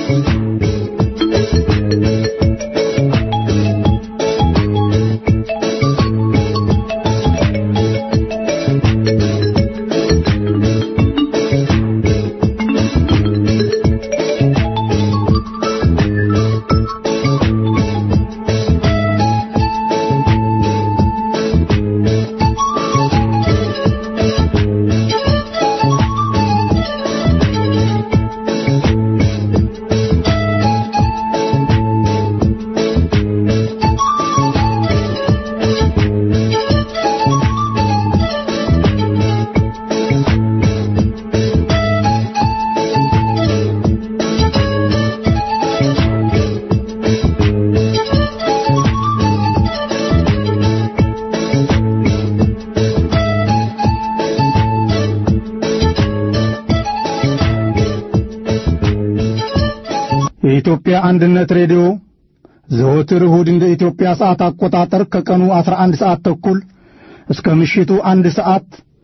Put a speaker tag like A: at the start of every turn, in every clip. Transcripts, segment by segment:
A: የኢትዮጵያ አንድነት ሬዲዮ ዘወትር እሁድ እንደ ኢትዮጵያ ሰዓት አቆጣጠር ከቀኑ 11 ሰዓት ተኩል እስከ ምሽቱ አንድ ሰዓት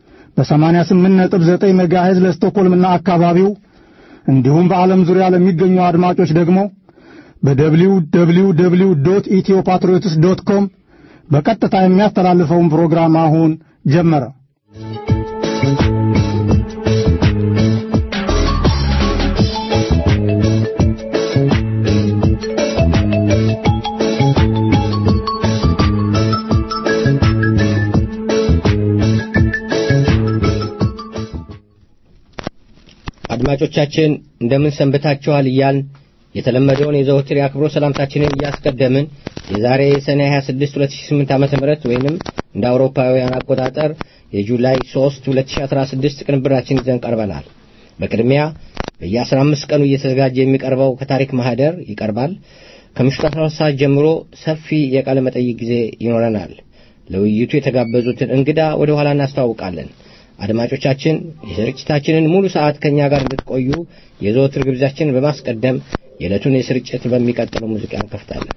A: በ88.9 ሜጋሄዝ ለስቶኮልምና አካባቢው እንዲሁም በዓለም ዙሪያ ለሚገኙ አድማጮች ደግሞ በደብሊው ደብሊው ደብሊው ዶት ኢትዮ ፓትሪዮትስ ዶት ኮም በቀጥታ የሚያስተላልፈውን ፕሮግራም አሁን ጀመረ።
B: አድማጮቻችን እንደምን ሰንብታችኋል እያልን የተለመደውን የዘወትር የአክብሮ ሰላምታችንን እያስቀደምን የዛሬ ሰኔ 26 2008 ዓ ም ወይንም እንደ አውሮፓውያን አቆጣጠር የጁላይ 3 2016 ቅንብራችን ይዘን ቀርበናል። በቅድሚያ በየ15 ቀኑ እየተዘጋጀ የሚቀርበው ከታሪክ ማህደር ይቀርባል። ከምሽቱ 12 ሰዓት ጀምሮ ሰፊ የቃለ መጠይቅ ጊዜ ይኖረናል። ለውይይቱ የተጋበዙትን እንግዳ ወደ ኋላ እናስተዋውቃለን። አድማጮቻችን የስርጭታችንን ሙሉ ሰዓት ከእኛ ጋር እንድትቆዩ የዘወትር ግብዣችንን በማስቀደም የዕለቱን የስርጭት በሚቀጥለው ሙዚቃ እንከፍታለን።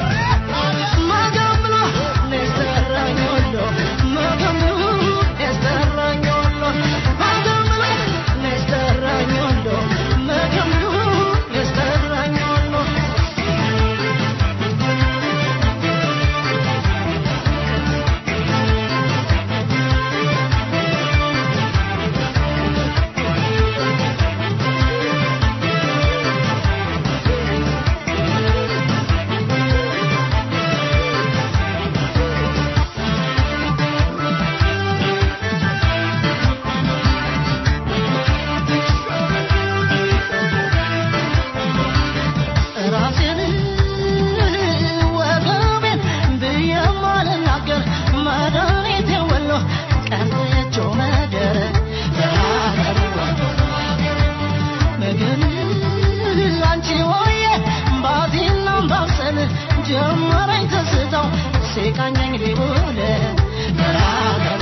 C: Magam ጀመረኝ ትዝታው ሲቃኘኝ ሊውል ራገሬ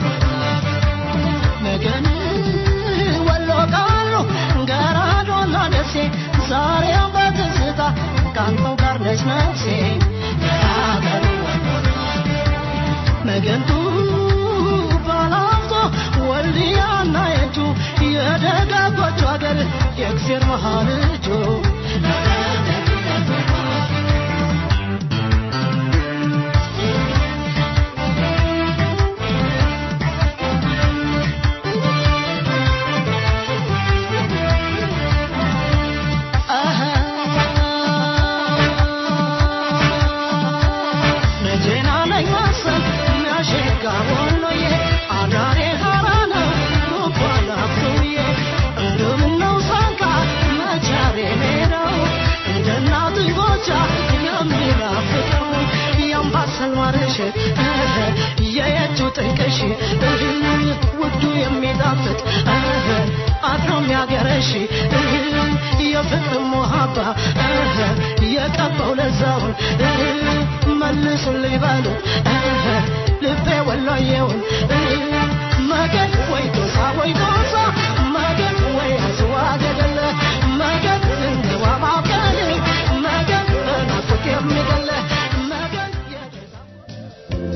C: ነገን ወሎ ቃሉ ገራዶና ደሴ ዛሬም በትዝታ ካንተው ጋር ነች ነፍሴ ሀገር መገንቱ ባላፍቶ ወልዲያና የቱ የደጋጎቹ ሀገር የእግዜር መሃል እጁ መቼና ነኝ መሰል የሚያሸጋ ወሎዬ አዳሬ ሀራ ነው ሩባና ፍሩዬ እንደምነው ሳንካ መቻሬ ሜዳው እንደ እናት ጎቻ የሚናፍቀው የአምባሰል ማርሽ የየጁ ጥንቅሽ ውዱ የሚጣፍጥ አድሮ የሚያገረሽ የፍቅር ሙሀባ የቀባው ለዛውን መልሱልኝ በሉ ልቤ ወሎዬውን መገን ወይ ጎሳ ወይ ጎሳ መገን ወይ አስዋ ገደለ መገን እንግባ ማውቀል መገን በናፍቅ የሚገለ መገን የገዛ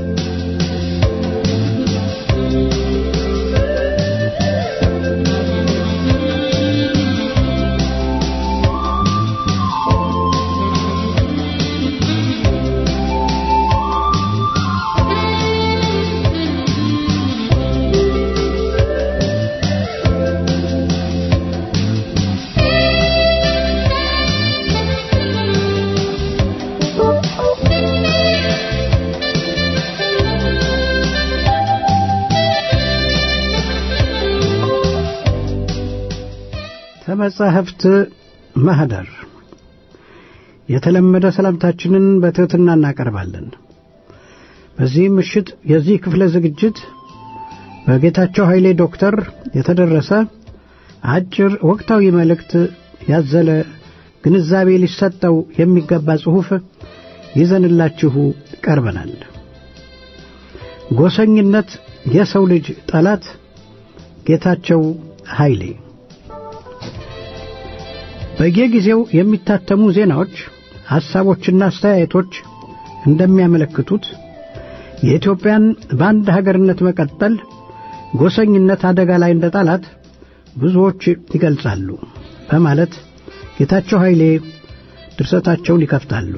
D: ከመጻሕፍት ማህደር የተለመደ ሰላምታችንን በትሕትና እናቀርባለን። በዚህ ምሽት የዚህ ክፍለ ዝግጅት በጌታቸው ኃይሌ ዶክተር የተደረሰ አጭር ወቅታዊ መልእክት ያዘለ ግንዛቤ ሊሰጠው የሚገባ ጽሑፍ ይዘንላችሁ ቀርበናል። ጎሰኝነት የሰው ልጅ ጠላት ጌታቸው ኃይሌ በየጊዜው የሚታተሙ ዜናዎች፣ ሐሳቦችና አስተያየቶች እንደሚያመለክቱት የኢትዮጵያን በአንድ ሀገርነት መቀጠል ጎሰኝነት አደጋ ላይ እንደ ጣላት ብዙዎች ይገልጻሉ በማለት ጌታቸው ኃይሌ ድርሰታቸውን ይከፍታሉ።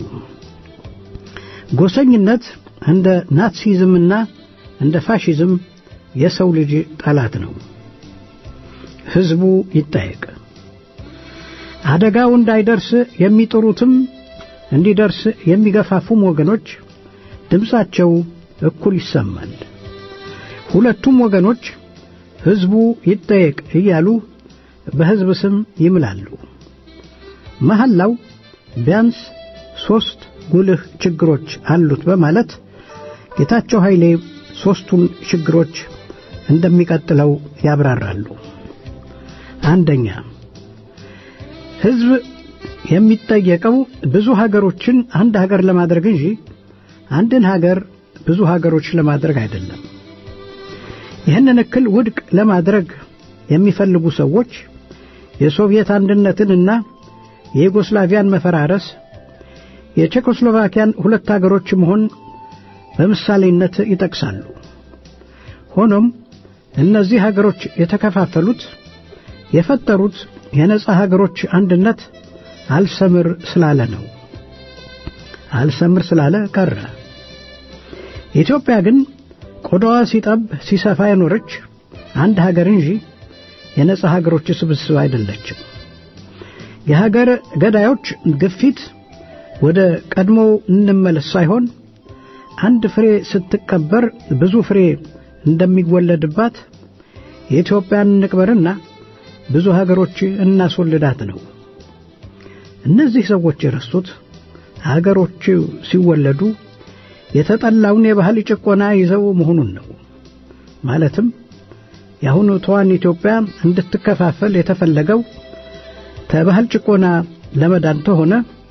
D: ጎሰኝነት እንደ ናትሲዝምና እንደ ፋሺዝም የሰው ልጅ ጠላት ነው። ሕዝቡ ይጠየቅ። አደጋው እንዳይደርስ የሚጥሩትም እንዲደርስ የሚገፋፉም ወገኖች ድምፃቸው እኩል ይሰማል። ሁለቱም ወገኖች ሕዝቡ ይጠየቅ እያሉ በሕዝብ ስም ይምላሉ። መሐላው ቢያንስ ሦስት ጉልህ ችግሮች አሉት በማለት ጌታቸው ኃይሌ ሦስቱን ችግሮች እንደሚቀጥለው ያብራራሉ። አንደኛ ሕዝብ የሚጠየቀው ብዙ ሀገሮችን አንድ ሀገር ለማድረግ እንጂ አንድን ሀገር ብዙ ሀገሮች ለማድረግ አይደለም። ይህንን እክል ውድቅ ለማድረግ የሚፈልጉ ሰዎች የሶቪየት አንድነትንና የዩጎስላቪያን መፈራረስ፣ የቼኮስሎቫኪያን ሁለት ሀገሮች መሆን በምሳሌነት ይጠቅሳሉ። ሆኖም እነዚህ ሀገሮች የተከፋፈሉት የፈጠሩት የነጻ ሀገሮች አንድነት አልሰምር ስላለ ነው። አልሰምር ስላለ ቀረ። ኢትዮጵያ ግን ቆዳዋ ሲጠብ ሲሰፋ የኖረች አንድ ሀገር እንጂ የነጻ ሀገሮች ስብስብ አይደለችም። የሀገር ገዳዮች ግፊት ወደ ቀድሞው እንመለስ ሳይሆን አንድ ፍሬ ስትቀበር ብዙ ፍሬ እንደሚወለድባት የኢትዮጵያን እንቅበርና ብዙ ሀገሮች እናስወልዳት ነው። እነዚህ ሰዎች የረሱት ሀገሮች ሲወለዱ የተጠላውን የባህል ጭቆና ይዘው መሆኑን ነው። ማለትም የአሁኑ ተዋን ኢትዮጵያ እንድትከፋፈል የተፈለገው ከባህል ጭቆና ለመዳን ተሆነ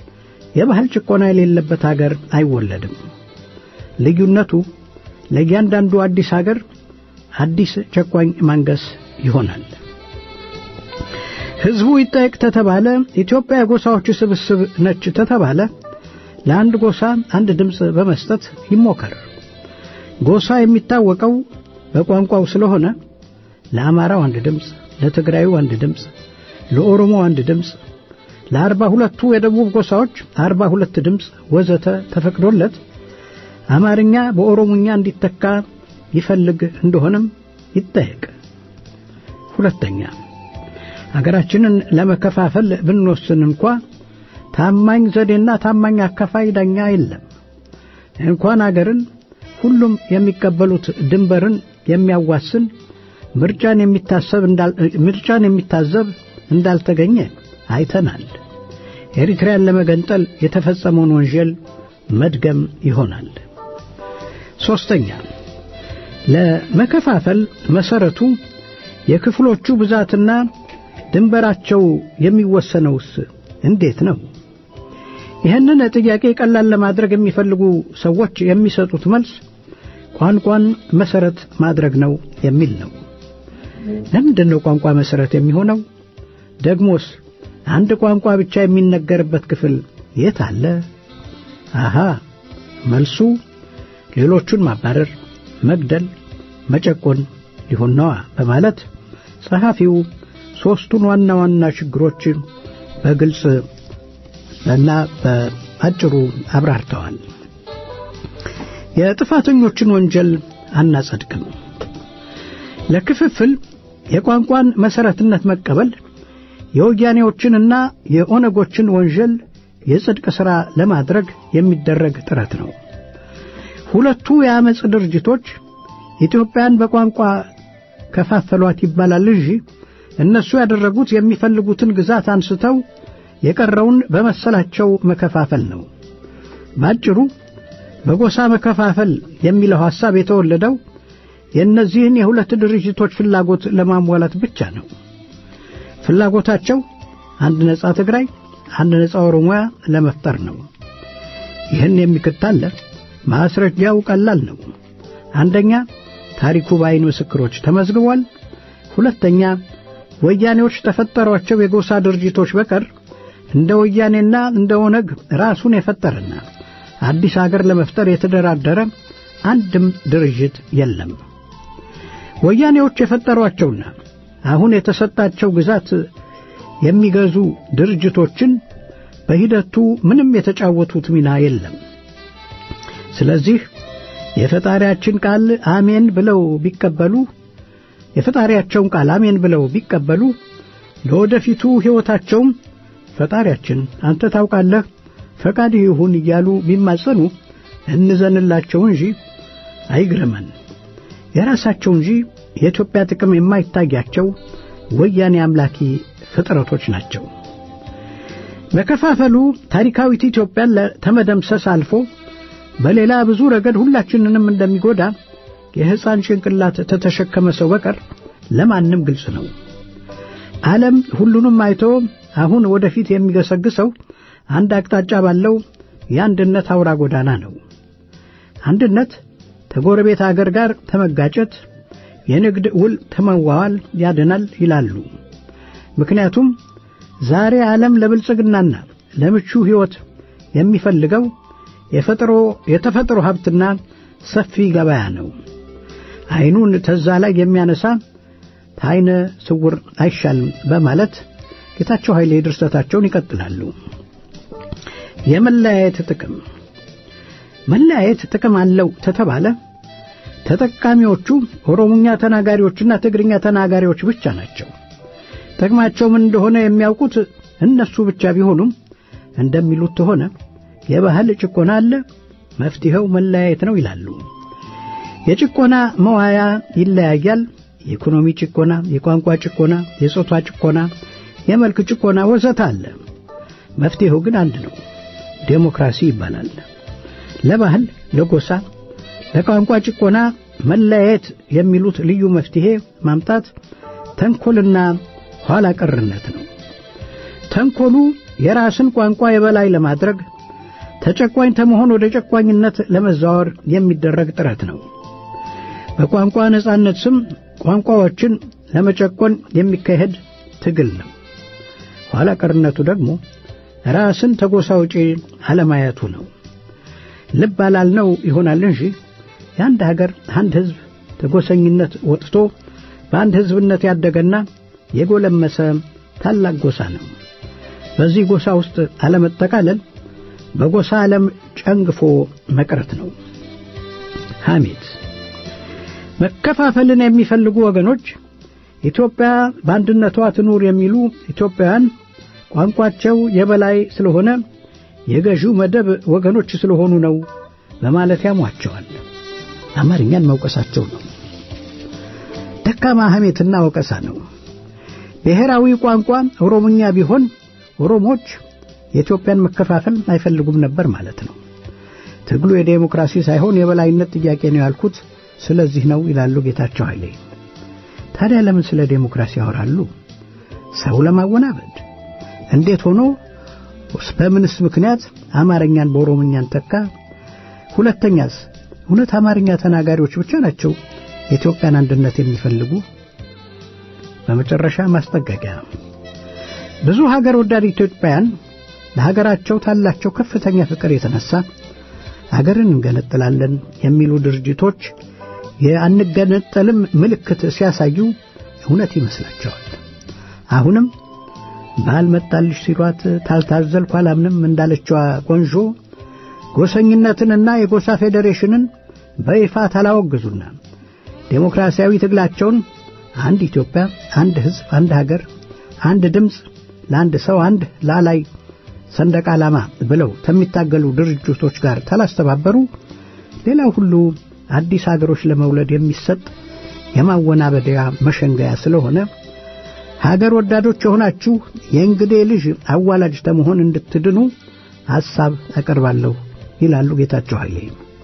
D: የባህል ጭቆና የሌለበት አገር አይወለድም። ልዩነቱ ለእያንዳንዱ አዲስ አገር አዲስ ጨቋኝ ማንገስ ይሆናል። ሕዝቡ ይጠየቅ ተተባለ፣ ኢትዮጵያ የጎሳዎች ስብስብ ነች ተተባለ፣ ለአንድ ጎሳ አንድ ድምፅ በመስጠት ይሞከር። ጎሳ የሚታወቀው በቋንቋው ስለሆነ ለአማራው አንድ ድምፅ፣ ለትግራዩ አንድ ድምፅ፣ ለኦሮሞ አንድ ድምፅ፣ ለአርባ ሁለቱ የደቡብ ጎሳዎች አርባ ሁለት ድምፅ ወዘተ ተፈቅዶለት አማርኛ በኦሮሞኛ እንዲተካ ይፈልግ እንደሆነም ይጠየቅ። ሁለተኛ አገራችንን ለመከፋፈል ብንወስን እንኳ ታማኝ ዘዴና ታማኝ አካፋይ ዳኛ የለም። እንኳን አገርን ሁሉም የሚቀበሉት ድንበርን የሚያዋስን ምርጫን የሚታሰብ ምርጫን የሚታዘብ እንዳልተገኘ አይተናል። ኤሪትሪያን ለመገንጠል የተፈጸመውን ወንጀል መድገም ይሆናል። ሶስተኛ ለመከፋፈል መሰረቱ የክፍሎቹ ብዛትና ድንበራቸው የሚወሰነውስ እንዴት ነው? ይህንን ጥያቄ ቀላል ለማድረግ የሚፈልጉ ሰዎች የሚሰጡት መልስ ቋንቋን መሰረት ማድረግ ነው የሚል ነው። ለምንድን ነው ቋንቋ መሰረት የሚሆነው? ደግሞስ አንድ ቋንቋ ብቻ የሚነገርበት ክፍል የት አለ? አሃ መልሱ ሌሎቹን ማባረር፣ መግደል፣ መጨቆን ሊሆን ነዋ በማለት ጸሐፊው ሦስቱን ዋና ዋና ችግሮች በግልጽ እና በአጭሩ አብራርተዋል። የጥፋተኞችን ወንጀል አናጸድቅም። ለክፍፍል የቋንቋን መሰረትነት መቀበል የወያኔዎችንና የኦነጎችን ወንጀል የጽድቅ ሥራ ለማድረግ የሚደረግ ጥረት ነው። ሁለቱ የአመፅ ድርጅቶች ኢትዮጵያን በቋንቋ ከፋፈሏት ይባላል እንጂ እነሱ ያደረጉት የሚፈልጉትን ግዛት አንስተው የቀረውን በመሰላቸው መከፋፈል ነው። ባጭሩ በጎሳ መከፋፈል የሚለው ሐሳብ የተወለደው የእነዚህን የሁለት ድርጅቶች ፍላጎት ለማሟላት ብቻ ነው። ፍላጎታቸው አንድ ነጻ ትግራይ፣ አንድ ነጻ ኦሮሚያ ለመፍጠር ነው። ይህን የሚከታለ ማስረጃው ቀላል ነው። አንደኛ ታሪኩ በዓይን ምስክሮች ተመዝግቧል። ሁለተኛ ወያኔዎች ተፈጠሯቸው የጎሳ ድርጅቶች በቀር እንደ ወያኔና እንደ ኦነግ ራሱን የፈጠረና አዲስ አገር ለመፍጠር የተደራደረ አንድም ድርጅት የለም። ወያኔዎች የፈጠሯቸውና አሁን የተሰጣቸው ግዛት የሚገዙ ድርጅቶችን በሂደቱ ምንም የተጫወቱት ሚና የለም። ስለዚህ የፈጣሪያችን ቃል አሜን ብለው ቢቀበሉ የፈጣሪያቸውን ቃል አሜን ብለው ቢቀበሉ ለወደፊቱ ሕይወታቸውም ፈጣሪያችን አንተ ታውቃለህ ፈቃድህ ይሁን እያሉ ቢማጸኑ እንዘንላቸው እንጂ አይግረመን። የራሳቸው እንጂ የኢትዮጵያ ጥቅም የማይታያቸው ወያኔ አምላኪ ፍጥረቶች ናቸው። መከፋፈሉ ታሪካዊት ኢትዮጵያን ተመደምሰስ አልፎ በሌላ ብዙ ረገድ ሁላችንንም እንደሚጎዳ የሕፃን ጭንቅላት ተተሸከመ ሰው በቀር ለማንም ግልጽ ነው። ዓለም ሁሉንም አይቶ አሁን ወደፊት የሚገሰግሰው አንድ አቅጣጫ ባለው የአንድነት አውራ ጎዳና ነው። አንድነት ከጎረቤት አገር ጋር ተመጋጨት፣ የንግድ ውል ተመዋዋል ያድናል ይላሉ። ምክንያቱም ዛሬ ዓለም ለብልጽግናና ለምቹ ሕይወት የሚፈልገው የፈጥሮ የተፈጥሮ ሀብትና ሰፊ ገበያ ነው። አይኑን ተዛ ላይ የሚያነሳ ታይነ ስውር አይሻልም በማለት ጌታቸው ኃይሌ ድርሰታቸውን ይቀጥላሉ። የመለያየት ጥቅም መለያየት ጥቅም አለው ተተባለ ተጠቃሚዎቹ ኦሮሞኛ ተናጋሪዎችና ትግርኛ ተናጋሪዎች ብቻ ናቸው። ጥቅማቸው ምን እንደሆነ የሚያውቁት እነሱ ብቻ ቢሆኑም እንደሚሉት ከሆነ የባህል ጭቆና አለ፣ መፍትሄው መለያየት ነው ይላሉ። የጭቆና መዋያ ይለያያል። የኢኮኖሚ ጭቆና፣ የቋንቋ ጭቆና፣ የጾታ ጭቆና፣ የመልክ ጭቆና ወዘተ አለ። መፍትሄው ግን አንድ ነው፣ ዴሞክራሲ ይባላል። ለባህል፣ ለጎሳ፣ ለቋንቋ ጭቆና መለያየት የሚሉት ልዩ መፍትሄ ማምጣት ተንኮልና ኋላ ቀርነት ነው። ተንኮሉ የራስን ቋንቋ የበላይ ለማድረግ ተጨቋኝ ከመሆን ወደ ጨቋኝነት ለመዛወር የሚደረግ ጥረት ነው። በቋንቋ ነጻነት ስም ቋንቋዎችን ለመጨቆን የሚካሄድ ትግል ነው። ኋላ ቀርነቱ ደግሞ ራስን ተጎሳ ውጪ አለማየቱ ነው። ልብ አላልነው ይሆናል እንጂ የአንድ ሀገር አንድ ሕዝብ ተጎሰኝነት ወጥቶ በአንድ ሕዝብነት ያደገና የጎለመሰ ታላቅ ጎሳ ነው። በዚህ ጎሳ ውስጥ አለመጠቃለል በጎሳ ዓለም ጨንግፎ መቅረት ነው። ሐሜት መከፋፈልን የሚፈልጉ ወገኖች ኢትዮጵያ በአንድነቷ ትኑር የሚሉ ኢትዮጵያውያን ቋንቋቸው የበላይ ስለሆነ የገዢው መደብ ወገኖች ስለሆኑ ነው በማለት ያሟቸዋል። አማርኛን መውቀሳቸው ነው። ደካማ ሐሜትና ወቀሳ ነው። ብሔራዊ ቋንቋ ኦሮሞኛ ቢሆን ኦሮሞች የኢትዮጵያን መከፋፈል አይፈልጉም ነበር ማለት ነው። ትግሉ የዴሞክራሲ ሳይሆን የበላይነት ጥያቄ ነው ያልኩት ስለዚህ ነው ይላሉ ጌታቸው ኃይሌ። ታዲያ ለምን ስለ ዴሞክራሲ ያወራሉ? ሰው ለማወናበድ። እንዴት ሆኖ በምንስ ምክንያት አማርኛን በኦሮሞኛን ተካ? ሁለተኛስ እውነት አማርኛ ተናጋሪዎች ብቻ ናቸው የኢትዮጵያን አንድነት የሚፈልጉ? በመጨረሻ ማስጠንቀቂያ ብዙ ሀገር ወዳድ ኢትዮጵያውያን ለሀገራቸው ካላቸው ከፍተኛ ፍቅር የተነሳ ሀገርን እንገነጥላለን የሚሉ ድርጅቶች የአንገነጠልም ምልክት ሲያሳዩ እውነት ይመስላቸዋል። አሁንም ባልመጣልሽ ሲሏት ታልታዘልኩ አላምንም እንዳለችዋ ቆንጆ ጎሰኝነትንና የጎሳ ፌዴሬሽንን በይፋ ታላወግዙና ዴሞክራሲያዊ ትግላቸውን አንድ ኢትዮጵያ፣ አንድ ሕዝብ፣ አንድ ሀገር፣ አንድ ድምፅ፣ ለአንድ ሰው አንድ ላላይ ሰንደቅ ዓላማ ብለው ከሚታገሉ ድርጅቶች ጋር ታላስተባበሩ ሌላው ሁሉ አዲስ ሀገሮች ለመውለድ የሚሰጥ የማወናበዲያ መሸንገያ ስለሆነ ሀገር ወዳዶች የሆናችሁ የእንግዴ ልጅ አዋላጅ ተመሆን እንድትድኑ ሐሳብ አቀርባለሁ ይላሉ ጌታቸው ኃይሌ።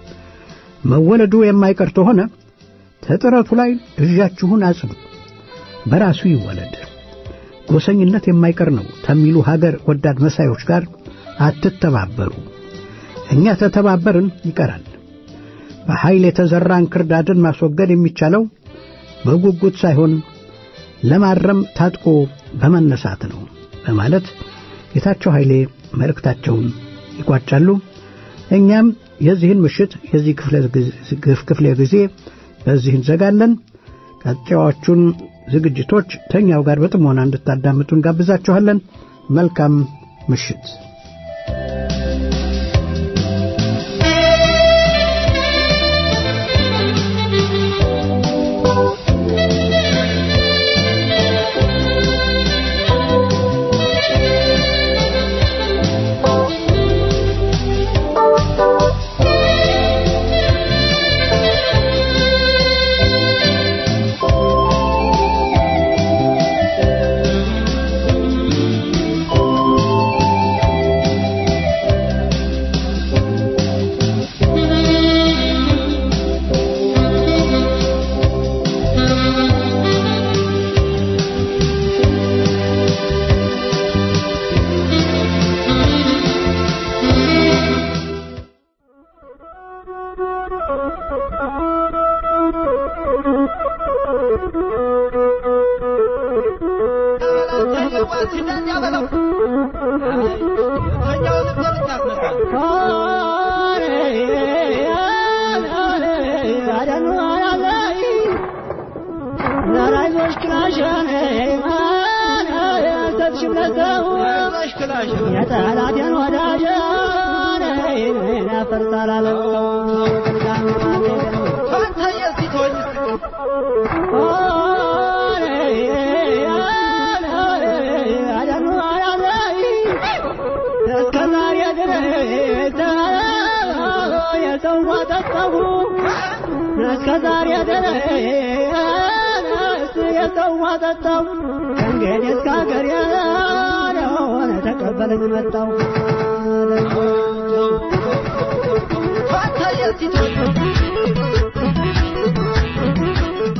D: መወለዱ የማይቀር ተሆነ ተጥረቱ ላይ እጃችሁን አጽኑ፣ በራሱ ይወለድ። ጎሰኝነት የማይቀር ነው ከሚሉ ሀገር ወዳድ መሳዮች ጋር አትተባበሩ። እኛ ተተባበርን ይቀራል። በኃይል የተዘራ እንክርዳድን ማስወገድ የሚቻለው በጉጉት ሳይሆን ለማረም ታጥቆ በመነሳት ነው በማለት ጌታቸው ኃይሌ መልእክታቸውን ይቋጫሉ። እኛም የዚህን ምሽት የዚህ ክፍለ ጊዜ በዚህ እንዘጋለን። ቀጣዮቹን ዝግጅቶች ተኛው ጋር በጥሞና እንድታዳምጡ እንጋብዛችኋለን። መልካም ምሽት።
C: እስከዛሬ ድረስ የሰው ጠጣው እንግዲህ እስከ ሀገር ያለሆነ ተቀበለኝ መጣው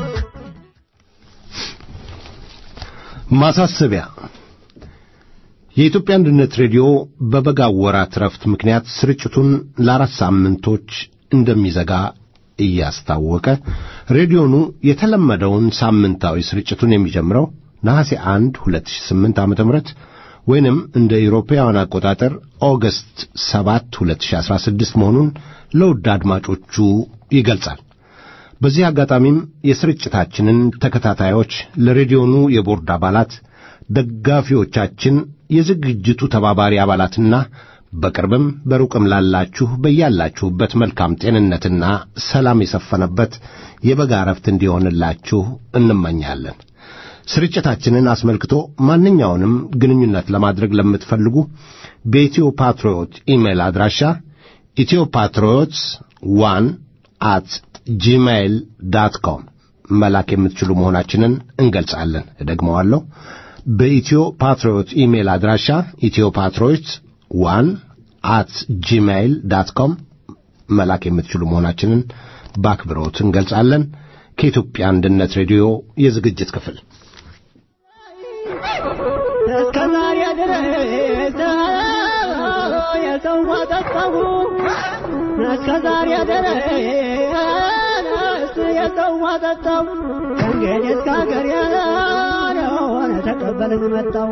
E: ማሳሰቢያ የኢትዮጵያ አንድነት ሬዲዮ በበጋው ወራት ረፍት ምክንያት ስርጭቱን ለአራት ሳምንቶች እንደሚዘጋ እያስታወቀ ሬዲዮኑ የተለመደውን ሳምንታዊ ስርጭቱን የሚጀምረው ነሐሴ 1 2008 ዓ.ም ወይንም እንደ ኢሮፓውያን አቆጣጠር ኦገስት 7 2016 መሆኑን ለውድ አድማጮቹ ይገልጻል። በዚህ አጋጣሚም የስርጭታችንን ተከታታዮች ለሬዲዮኑ የቦርድ አባላት፣ ደጋፊዎቻችን፣ የዝግጅቱ ተባባሪ አባላትና በቅርብም በሩቅም ላላችሁ በያላችሁበት መልካም ጤንነትና ሰላም የሰፈነበት የበጋ ረፍት እንዲሆንላችሁ እንመኛለን። ስርጭታችንን አስመልክቶ ማንኛውንም ግንኙነት ለማድረግ ለምትፈልጉ በኢትዮ ፓትሪዮት ኢሜይል አድራሻ ኢትዮ ፓትሪዮትስ ዋን አት ጂሜይል ዳት ኮም መላክ የምትችሉ መሆናችንን እንገልጻለን። እደግመዋለሁ። በኢትዮ ፓትሪዮት ኢሜይል አድራሻ ኢትዮ ፓትሪዮትስ ዋን አት ጂሜይል ዳት ኮም መላክ የምትችሉ መሆናችንን በአክብሮት እንገልጻለን። ከኢትዮጵያ አንድነት ሬዲዮ የዝግጅት ክፍል
C: እስከ ዛሬ ድረስ የሰው ጠጣሁ እስከ ዛሬ ድረስ የሰው ጠጣሁ እንግዲህ እስከ ሀገር ያለሆነ ተቀበልን መጣሁ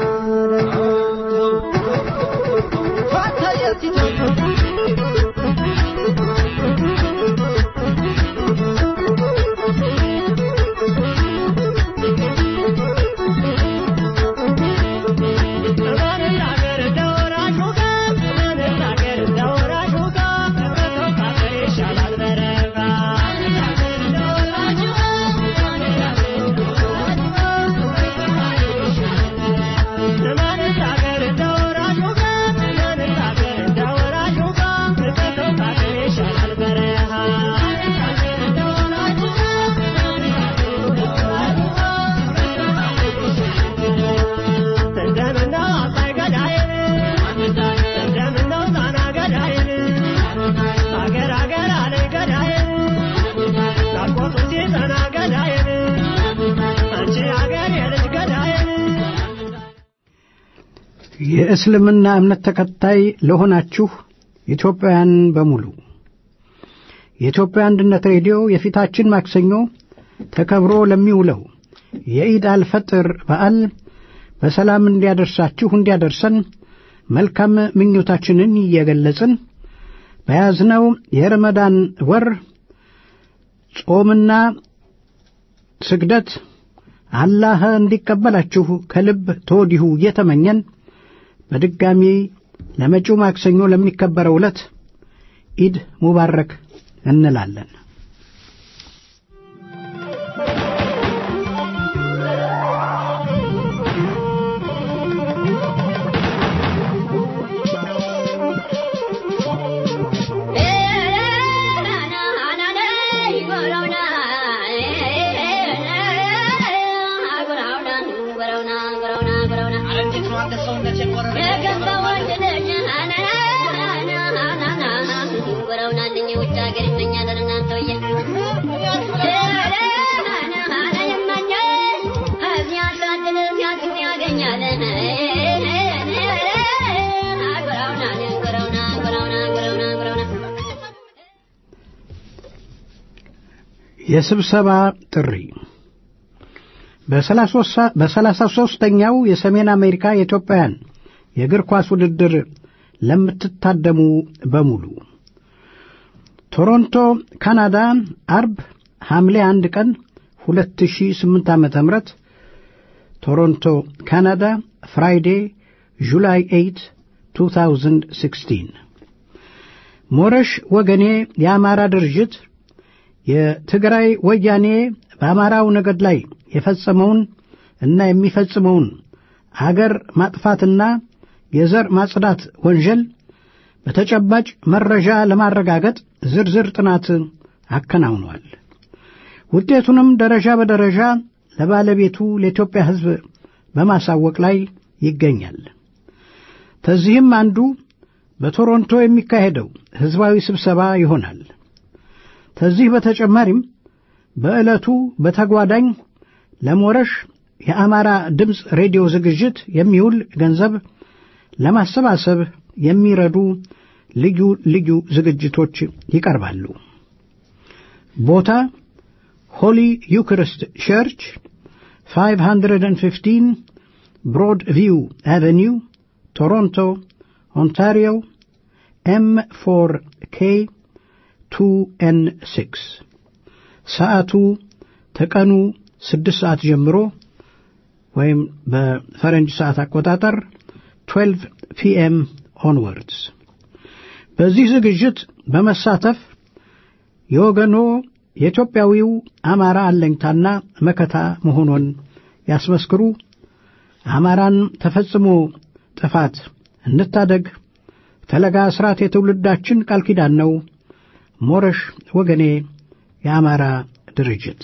D: የእስልምና እምነት ተከታይ ለሆናችሁ ኢትዮጵያውያን በሙሉ የኢትዮጵያ አንድነት ሬዲዮ የፊታችን ማክሰኞ ተከብሮ ለሚውለው የኢድ አልፈጥር በዓል በሰላም እንዲያደርሳችሁ እንዲያደርሰን መልካም ምኞታችንን እየገለጽን በያዝነው የረመዳን ወር ጾምና ስግደት አላህ እንዲቀበላችሁ ከልብ ተወዲሁ እየተመኘን በድጋሚ ለመጪው ማክሰኞ ለሚከበረው ዕለት ኢድ ሙባረክ እንላለን። የስብሰባ ጥሪ በሰላሳ ሦስተኛው የሰሜን አሜሪካ የኢትዮጵያውያን የእግር ኳስ ውድድር ለምትታደሙ በሙሉ ቶሮንቶ ካናዳ አርብ ሐምሌ አንድ ቀን 2008 ዓ ም ቶሮንቶ ካናዳ ፍራይዴ ጁላይ 8 2016 ሞረሽ ወገኔ የአማራ ድርጅት የትግራይ ወያኔ በአማራው ነገድ ላይ የፈጸመውን እና የሚፈጽመውን አገር ማጥፋትና የዘር ማጽዳት ወንጀል በተጨባጭ መረጃ ለማረጋገጥ ዝርዝር ጥናት አከናውኗል። ውጤቱንም ደረጃ በደረጃ ለባለቤቱ ለኢትዮጵያ ሕዝብ በማሳወቅ ላይ ይገኛል። ከዚህም አንዱ በቶሮንቶ የሚካሄደው ሕዝባዊ ስብሰባ ይሆናል። ከዚህ በተጨማሪም በዕለቱ በተጓዳኝ ለሞረሽ የአማራ ድምፅ ሬዲዮ ዝግጅት የሚውል ገንዘብ ለማሰባሰብ የሚረዱ ልዩ ልዩ ዝግጅቶች ይቀርባሉ። ቦታ ሆሊ ዩክሪስት ቸርች 515 ብሮድ ቪው አቨኒው ቶሮንቶ ኦንታሪዮ ኤም 4 ኬ 2 ኤን 6 ሰዓቱ ከቀኑ ስድስት ሰዓት ጀምሮ ወይም በፈረንጅ ሰዓት አቆጣጠር 12 ፒኤም ኦንወርድስ በዚህ ዝግጅት በመሳተፍ የወገኖ የኢትዮጵያዊው አማራ አለኝታና መከታ መሆኑን ያስመስክሩ። አማራን ተፈጽሞ ጥፋት እንታደግ። ፈለጋ ስርዓት የትውልዳችን ቃል ኪዳን ነው። ሞረሽ ወገኔ የአማራ ድርጅት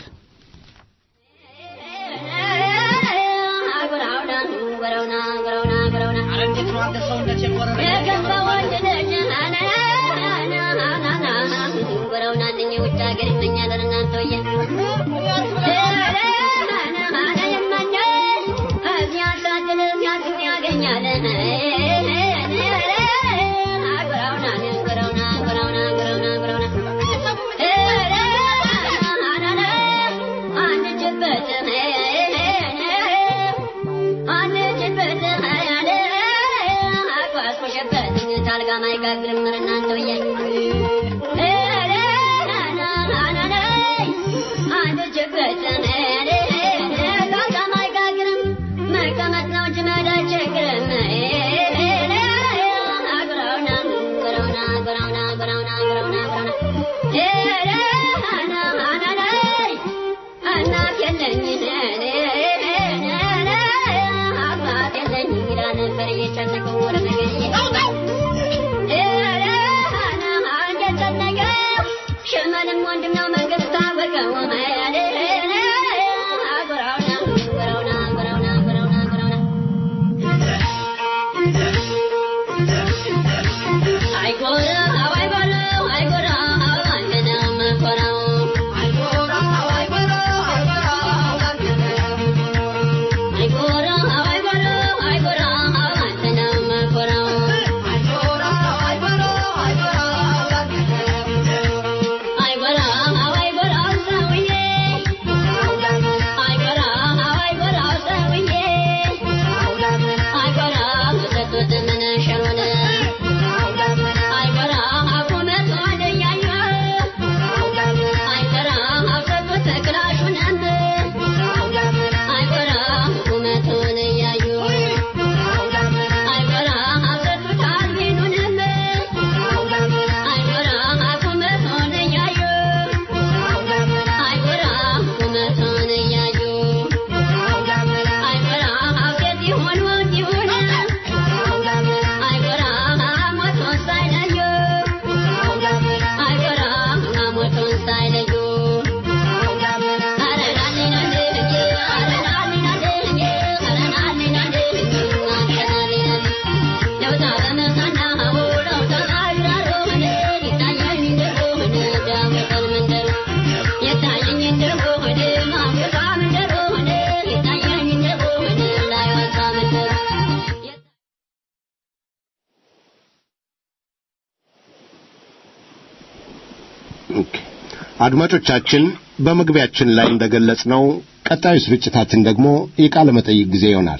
E: አድማጮቻችን በመግቢያችን ላይ እንደገለጽነው ቀጣዩ ስርጭታችን ደግሞ የቃለ መጠይቅ ጊዜ ይሆናል።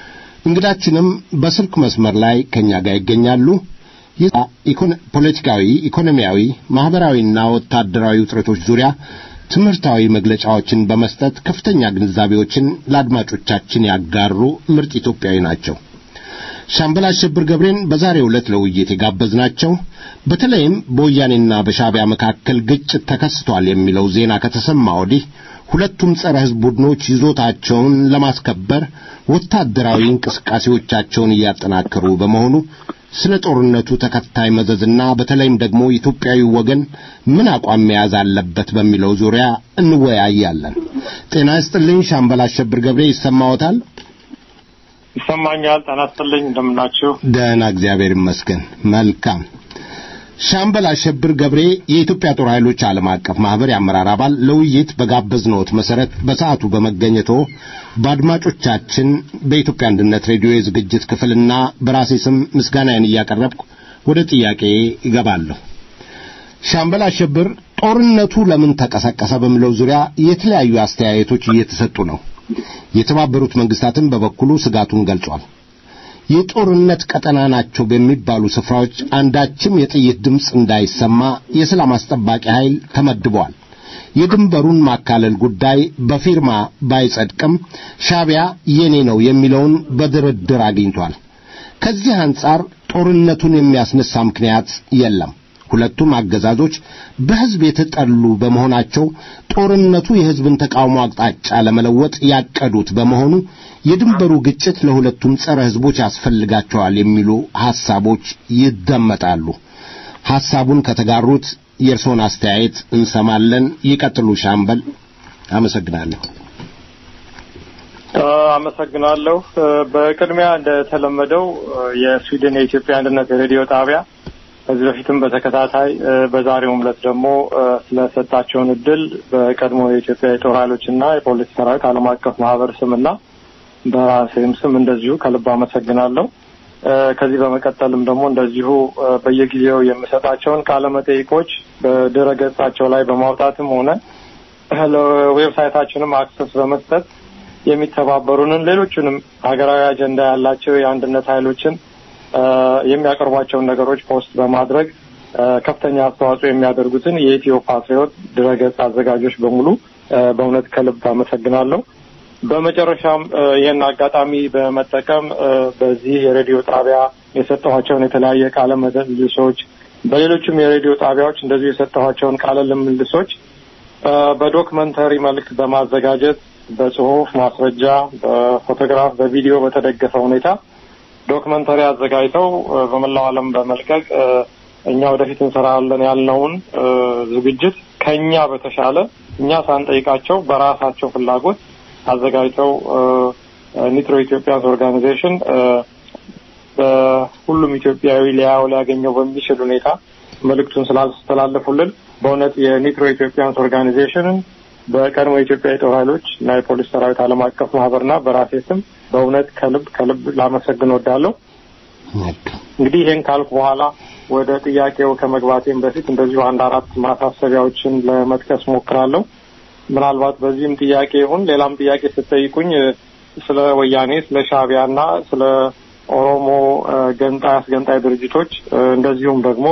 E: እንግዳችንም በስልክ መስመር ላይ ከኛ ጋር ይገኛሉ። ፖለቲካዊ፣ ኢኮኖሚያዊ፣ ማህበራዊና ወታደራዊ ውጥረቶች ዙሪያ ትምህርታዊ መግለጫዎችን በመስጠት ከፍተኛ ግንዛቤዎችን ለአድማጮቻችን ያጋሩ ምርጥ ኢትዮጵያዊ ናቸው። ሻምበል አሸብር ገብሬን በዛሬው ዕለት ለውይይት የጋበዝናቸው በተለይም በወያኔና በሻዕቢያ መካከል ግጭት ተከስቷል የሚለው ዜና ከተሰማ ወዲህ ሁለቱም ጸረ ሕዝብ ቡድኖች ይዞታቸውን ለማስከበር ወታደራዊ እንቅስቃሴዎቻቸውን እያጠናከሩ በመሆኑ ስለ ጦርነቱ ተከታይ መዘዝና በተለይም ደግሞ ኢትዮጵያዊ ወገን ምን አቋም መያዝ አለበት በሚለው ዙሪያ እንወያያለን። ጤና ይስጥልኝ ሻምበል አሸብር ገብሬ ይሰማዎታል?
F: ይሰማኛል። ጤና ይስጥልኝ። እንደምናችሁ?
E: ደህና፣ እግዚአብሔር ይመስገን። መልካም ሻምበል አሸብር ገብሬ የኢትዮጵያ ጦር ኃይሎች ዓለም አቀፍ ማህበር የአመራር አባል ለውይይት በጋበዝነዎት መሰረት በሰዓቱ በመገኘቶ በአድማጮቻችን በኢትዮጵያ አንድነት ሬዲዮ የዝግጅት ክፍልና በራሴ ስም ምስጋናዬን እያቀረብኩ ወደ ጥያቄ ይገባለሁ። ሻምበል አሸብር ጦርነቱ ለምን ተቀሰቀሰ በሚለው ዙሪያ የተለያዩ አስተያየቶች እየተሰጡ ነው። የተባበሩት መንግስታትም በበኩሉ ስጋቱን ገልጿል። የጦርነት ቀጠና ናቸው በሚባሉ ስፍራዎች አንዳችም የጥይት ድምፅ እንዳይሰማ የሰላም አስጠባቂ ኃይል ተመድቧል። የድንበሩን ማካለል ጉዳይ በፊርማ ባይጸድቅም ሻቢያ የኔ ነው የሚለውን በድርድር አግኝቷል። ከዚህ አንጻር ጦርነቱን የሚያስነሳ ምክንያት የለም። ሁለቱም አገዛዞች በሕዝብ የተጠሉ በመሆናቸው ጦርነቱ የሕዝብን ተቃውሞ አቅጣጫ ለመለወጥ ያቀዱት በመሆኑ የድንበሩ ግጭት ለሁለቱም ጸረ ሕዝቦች ያስፈልጋቸዋል የሚሉ ሐሳቦች ይደመጣሉ። ሐሳቡን ከተጋሩት የእርስዎን አስተያየት እንሰማለን። ይቀጥሉ ሻምበል። አመሰግናለሁ።
F: አመሰግናለሁ። በቅድሚያ እንደተለመደው የስዊድን የኢትዮጵያ አንድነት ሬዲዮ ጣቢያ ከዚህ በፊትም በተከታታይ በዛሬውም ዕለት ደግሞ ስለሰጣቸውን እድል በቀድሞ የኢትዮጵያ የጦር ኃይሎችና የፖሊስ ሰራዊት ዓለም አቀፍ ማህበር ስምና በራሴም ስም እንደዚሁ ከልብ አመሰግናለሁ። ከዚህ በመቀጠልም ደግሞ እንደዚሁ በየጊዜው የምሰጣቸውን ቃለ መጠይቆች በድረ ገጻቸው ላይ በማውጣትም ሆነ ለዌብሳይታችንም አክሰስ በመስጠት የሚተባበሩንን ሌሎቹንም ሀገራዊ አጀንዳ ያላቸው የአንድነት ኃይሎችን የሚያቀርቧቸውን ነገሮች ፖስት በማድረግ ከፍተኛ አስተዋጽኦ የሚያደርጉትን የኢትዮ ፓትሪዮት ድረገጽ አዘጋጆች በሙሉ በእውነት ከልብ አመሰግናለሁ። በመጨረሻም ይህን አጋጣሚ በመጠቀም በዚህ የሬዲዮ ጣቢያ የሰጠኋቸውን የተለያየ ቃለ ምልልሶች በሌሎችም የሬዲዮ ጣቢያዎች እንደዚሁ የሰጠኋቸውን ቃለ ምልልሶች በዶክመንተሪ መልክ በማዘጋጀት በጽሁፍ ማስረጃ፣ በፎቶግራፍ፣ በቪዲዮ በተደገፈ ሁኔታ ዶክመንተሪ አዘጋጅተው በመላው ዓለም በመልቀቅ እኛ ወደፊት እንሰራለን ያልነውን ዝግጅት ከኛ በተሻለ እኛ ሳንጠይቃቸው በራሳቸው ፍላጎት አዘጋጅተው ኒትሮ ኢትዮጵያንስ ኦርጋናይዜሽን በሁሉም ኢትዮጵያዊ ሊያው ሊያገኘው በሚችል ሁኔታ መልእክቱን ስላስተላለፉልን በእውነት የኒትሮ ኢትዮጵያንስ ኦርጋናይዜሽንን በቀድሞ የኢትዮጵያ የጦር ኃይሎች እና የፖሊስ ሰራዊት ዓለም አቀፍ ማህበርና በራሴ ስም በእውነት ከልብ ከልብ ላመሰግን ወዳለሁ። እንግዲህ ይህን ካልኩ በኋላ ወደ ጥያቄው ከመግባቴም በፊት እንደዚሁ አንድ አራት ማሳሰቢያዎችን ለመጥቀስ ሞክራለሁ። ምናልባት በዚህም ጥያቄ ይሁን ሌላም ጥያቄ ስትጠይቁኝ ስለ ወያኔ፣ ስለ ሻዕቢያና ስለ ኦሮሞ ገንጣይ አስገንጣይ ድርጅቶች እንደዚሁም ደግሞ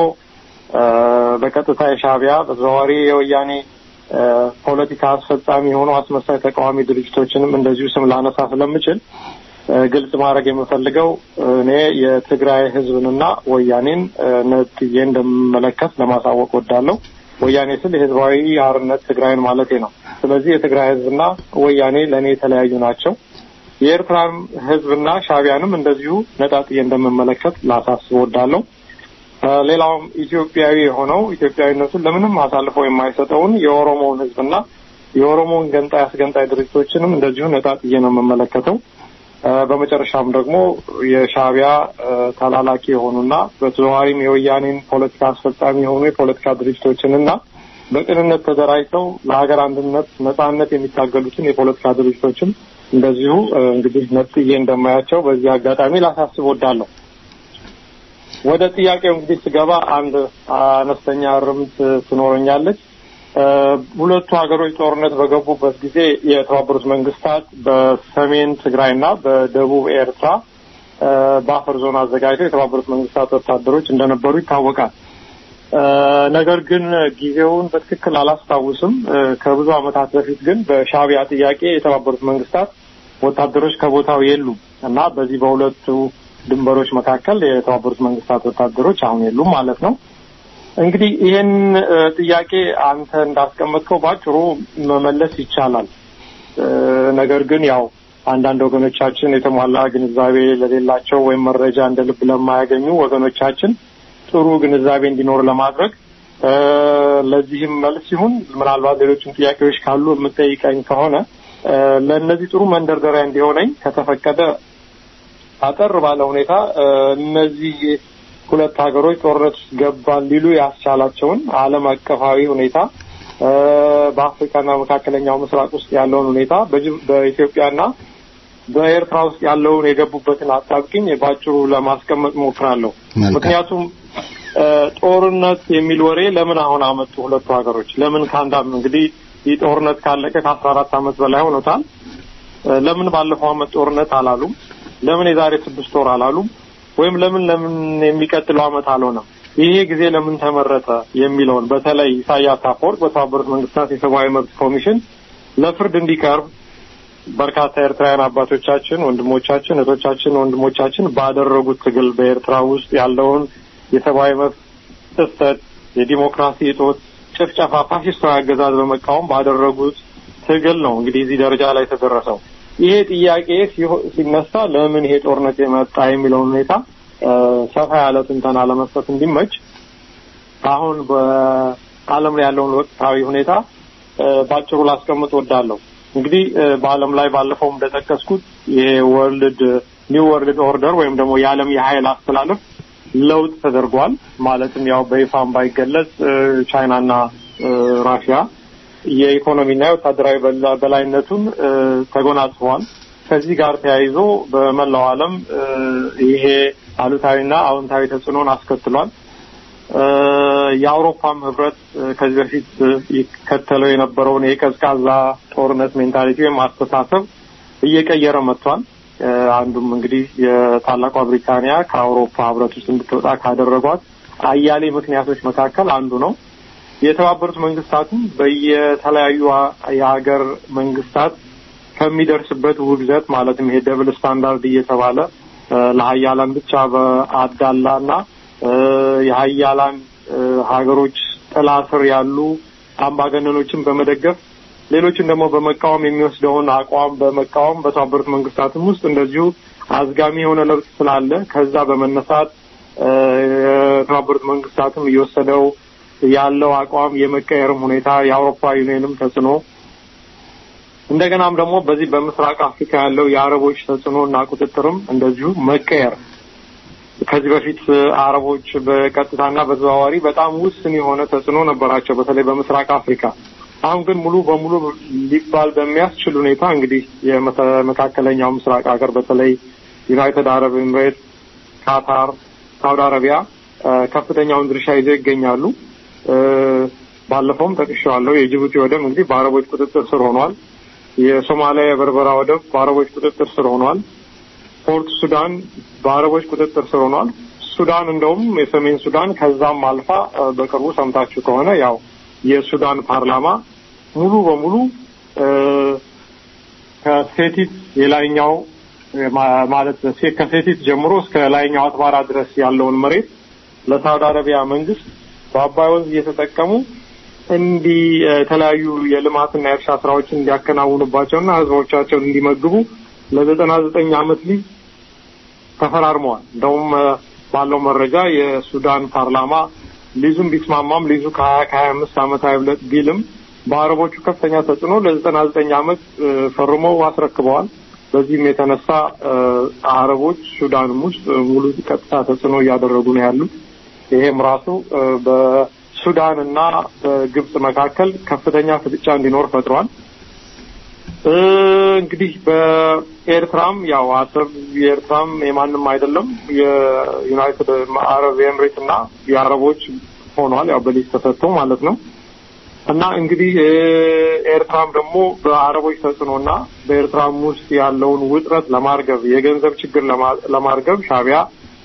F: በቀጥታ የሻዕቢያ በተዘዋዋሪ የወያኔ ፖለቲካ አስፈጻሚ የሆኑ አስመሳይ ተቃዋሚ ድርጅቶችንም እንደዚሁ ስም ላነሳ ስለምችል ግልጽ ማድረግ የምፈልገው እኔ የትግራይ ሕዝብንና ወያኔን ነጥዬ እንደምመለከት ለማሳወቅ ወዳለሁ። ወያኔ ስል የህዝባዊ አርነት ትግራይን ማለቴ ነው። ስለዚህ የትግራይ ሕዝብና ወያኔ ለእኔ የተለያዩ ናቸው። የኤርትራን ሕዝብና ሻዕቢያንም እንደዚሁ ነጣጥዬ እንደምመለከት ላሳስብ ወዳለሁ። ሌላውም ኢትዮጵያዊ የሆነው ኢትዮጵያዊነቱን ለምንም አሳልፎ የማይሰጠውን የኦሮሞውን ህዝብና የኦሮሞውን ገንጣይ አስገንጣይ ድርጅቶችንም እንደዚሁ ነጣጥዬ ነው የምመለከተው። በመጨረሻም ደግሞ የሻዕቢያ ተላላኪ የሆኑና በተዘዋዋሪም የወያኔን ፖለቲካ አስፈጻሚ የሆኑ የፖለቲካ ድርጅቶችንና በቅንነት ተደራጅተው ለሀገር አንድነት ነጻነት የሚታገሉትን የፖለቲካ ድርጅቶችም እንደዚሁ እንግዲህ ነጥዬ እንደማያቸው በዚህ አጋጣሚ ላሳስብ ወዳለሁ። ወደ ጥያቄው እንግዲህ ስገባ አንድ አነስተኛ እርምት ትኖረኛለች። ሁለቱ ሀገሮች ጦርነት በገቡበት ጊዜ የተባበሩት መንግስታት በሰሜን ትግራይና በደቡብ ኤርትራ በአፈር ዞን አዘጋጅተው የተባበሩት መንግስታት ወታደሮች እንደነበሩ ይታወቃል። ነገር ግን ጊዜውን በትክክል አላስታውስም። ከብዙ ዓመታት በፊት ግን በሻዕቢያ ጥያቄ የተባበሩት መንግስታት ወታደሮች ከቦታው የሉም እና በዚህ በሁለቱ ድንበሮች መካከል የተባበሩት መንግስታት ወታደሮች አሁን የሉም ማለት ነው። እንግዲህ ይህን ጥያቄ አንተ እንዳስቀመጥከው ባጭሩ መመለስ ይቻላል። ነገር ግን ያው አንዳንድ ወገኖቻችን የተሟላ ግንዛቤ ለሌላቸው ወይም መረጃ እንደ ልብ ለማያገኙ ወገኖቻችን ጥሩ ግንዛቤ እንዲኖር ለማድረግ ለዚህም መልስ ይሁን ምናልባት ሌሎችም ጥያቄዎች ካሉ የምጠይቀኝ ከሆነ ለእነዚህ ጥሩ መንደርደሪያ እንዲሆነኝ ከተፈቀደ አጠር ባለ ሁኔታ እነዚህ ሁለት ሀገሮች ጦርነት ውስጥ ገባን ሊሉ ያስቻላቸውን ዓለም አቀፋዊ ሁኔታ በአፍሪካና መካከለኛው ምስራቅ ውስጥ ያለውን ሁኔታ በኢትዮጵያና በኤርትራ ውስጥ ያለውን የገቡበትን አጣብቂኝ በአጭሩ ለማስቀመጥ ሞክራለሁ። ምክንያቱም ጦርነት የሚል ወሬ ለምን አሁን አመጡ ሁለቱ ሀገሮች? ለምን ከአንድ እንግዲህ ይህ ጦርነት ካለቀ ከአስራ አራት አመት በላይ ሆኖታል። ለምን ባለፈው አመት ጦርነት አላሉም? ለምን የዛሬ ስድስት ወር አላሉም? ወይም ለምን ለምን የሚቀጥለው አመት አልሆነም? ይሄ ጊዜ ለምን ተመረጠ የሚለውን በተለይ ኢሳያስ አፈወርቅ በተባበሩት መንግስታት የሰብአዊ መብት ኮሚሽን ለፍርድ እንዲቀርብ በርካታ ኤርትራውያን አባቶቻችን፣ ወንድሞቻችን፣ እህቶቻችን፣ ወንድሞቻችን ባደረጉት ትግል በኤርትራ ውስጥ ያለውን የሰብአዊ መብት ጥሰት፣ የዲሞክራሲ እጦት፣ ጭፍጨፋ፣ ፋሽስታዊ አገዛዝ በመቃወም ባደረጉት ትግል ነው እንግዲህ እዚህ ደረጃ ላይ የተደረሰው። ይሄ ጥያቄ ሲነሳ ለምን ይሄ ጦርነት የመጣ የሚለውን ሁኔታ ሰፋ ያለ ትንተና ለመስጠት እንዲመች አሁን በዓለም ላይ ያለውን ወቅታዊ ሁኔታ በአጭሩ ላስቀምጥ ወዳለሁ። እንግዲህ በዓለም ላይ ባለፈው እንደጠቀስኩት ይሄ ወርልድ ኒው ወርልድ ኦርደር ወይም ደግሞ የዓለም የኃይል አስተላለፍ ለውጥ ተደርጓል። ማለትም ያው በይፋም ባይገለጽ ቻይናና ራሽያ የኢኮኖሚና የወታደራዊ በላይነቱን ተጎናጽፈዋል። ከዚህ ጋር ተያይዞ በመላው ዓለም ይሄ አሉታዊና አዎንታዊ ተጽዕኖን አስከትሏል። የአውሮፓም ህብረት ከዚህ በፊት ይከተለው የነበረውን የቀዝቃዛ ጦርነት ሜንታሊቲ ወይም አስተሳሰብ እየቀየረ መጥቷል። አንዱም እንግዲህ የታላቋ ብሪታንያ ከአውሮፓ ህብረት ውስጥ እንድትወጣ ካደረጓት አያሌ ምክንያቶች መካከል አንዱ ነው። የተባበሩት መንግስታትም በየተለያዩ የሀገር መንግስታት ከሚደርስበት ውግዘት ማለትም ይሄ ደብል ስታንዳርድ እየተባለ ለሀያላን ብቻ በአዳላና የሀያላን ሀገሮች ጥላ ስር ያሉ አምባገነኖችን በመደገፍ ሌሎችን ደግሞ በመቃወም የሚወስደውን አቋም በመቃወም በተባበሩት መንግስታትም ውስጥ እንደዚሁ አዝጋሚ የሆነ ለውጥ ስላለ ከዛ በመነሳት የተባበሩት መንግስታትም እየወሰደው ያለው አቋም የመቀየርም ሁኔታ የአውሮፓ ዩኒየንም ተጽዕኖ እንደገናም ደግሞ በዚህ በምስራቅ አፍሪካ ያለው የአረቦች ተጽዕኖ እና ቁጥጥርም እንደዚሁ መቀየር ከዚህ በፊት አረቦች በቀጥታና በተዘዋዋሪ በጣም ውስን የሆነ ተጽዕኖ ነበራቸው፣ በተለይ በምስራቅ አፍሪካ። አሁን ግን ሙሉ በሙሉ ሊባል በሚያስችል ሁኔታ እንግዲህ የመካከለኛው ምስራቅ ሀገር በተለይ ዩናይትድ አረብ ኤምሬት፣ ካታር፣ ሳውዲ አረቢያ ከፍተኛውን ድርሻ ይዘው ይገኛሉ። ባለፈውም ጠቅሼዋለሁ። የጅቡቲ ወደብ እንግዲህ በአረቦች ቁጥጥር ስር ሆኗል። የሶማሊያ የበርበራ ወደብ በአረቦች ቁጥጥር ስር ሆኗል። ፖርት ሱዳን በአረቦች ቁጥጥር ስር ሆኗል። ሱዳን እንደውም የሰሜን ሱዳን ከዛም አልፋ በቅርቡ ሰምታችሁ ከሆነ ያው የሱዳን ፓርላማ ሙሉ በሙሉ ከሴቲት የላይኛው ማለት ከሴቲት ጀምሮ እስከ ላይኛው አትባራ ድረስ ያለውን መሬት ለሳውዲ አረቢያ መንግስት በአባይ ወንዝ እየተጠቀሙ እንዲህ የተለያዩ የልማትና የእርሻ ስራዎችን እንዲያከናውኑባቸውና ህዝቦቻቸውን እንዲመግቡ ለዘጠና ዘጠኝ አመት ሊዝ ተፈራርመዋል። እንደውም ባለው መረጃ የሱዳን ፓርላማ ሊዙም ቢስማማም ሊዙ ከሀያ ከሀያ አምስት አመት አይብለጥ ቢልም በአረቦቹ ከፍተኛ ተጽዕኖ ለዘጠና ዘጠኝ አመት ፈርመው አስረክበዋል። በዚህም የተነሳ አረቦች ሱዳንም ውስጥ ሙሉ ቀጥታ ተጽዕኖ እያደረጉ ነው ያሉት። ይሄም ራሱ በሱዳን እና በግብጽ መካከል ከፍተኛ ፍጥጫ እንዲኖር ፈጥሯል። እንግዲህ በኤርትራም ያው አሰብ የኤርትራም የማንም አይደለም የዩናይትድ አረብ ኤምሬት እና የአረቦች ሆኗል። ያው በሊዝ ተሰጥቶ ማለት ነው። እና እንግዲህ ኤርትራም ደግሞ በአረቦች ተጽዕኖና በኤርትራም ውስጥ ያለውን ውጥረት ለማርገብ የገንዘብ ችግር ለማርገብ ሻቢያ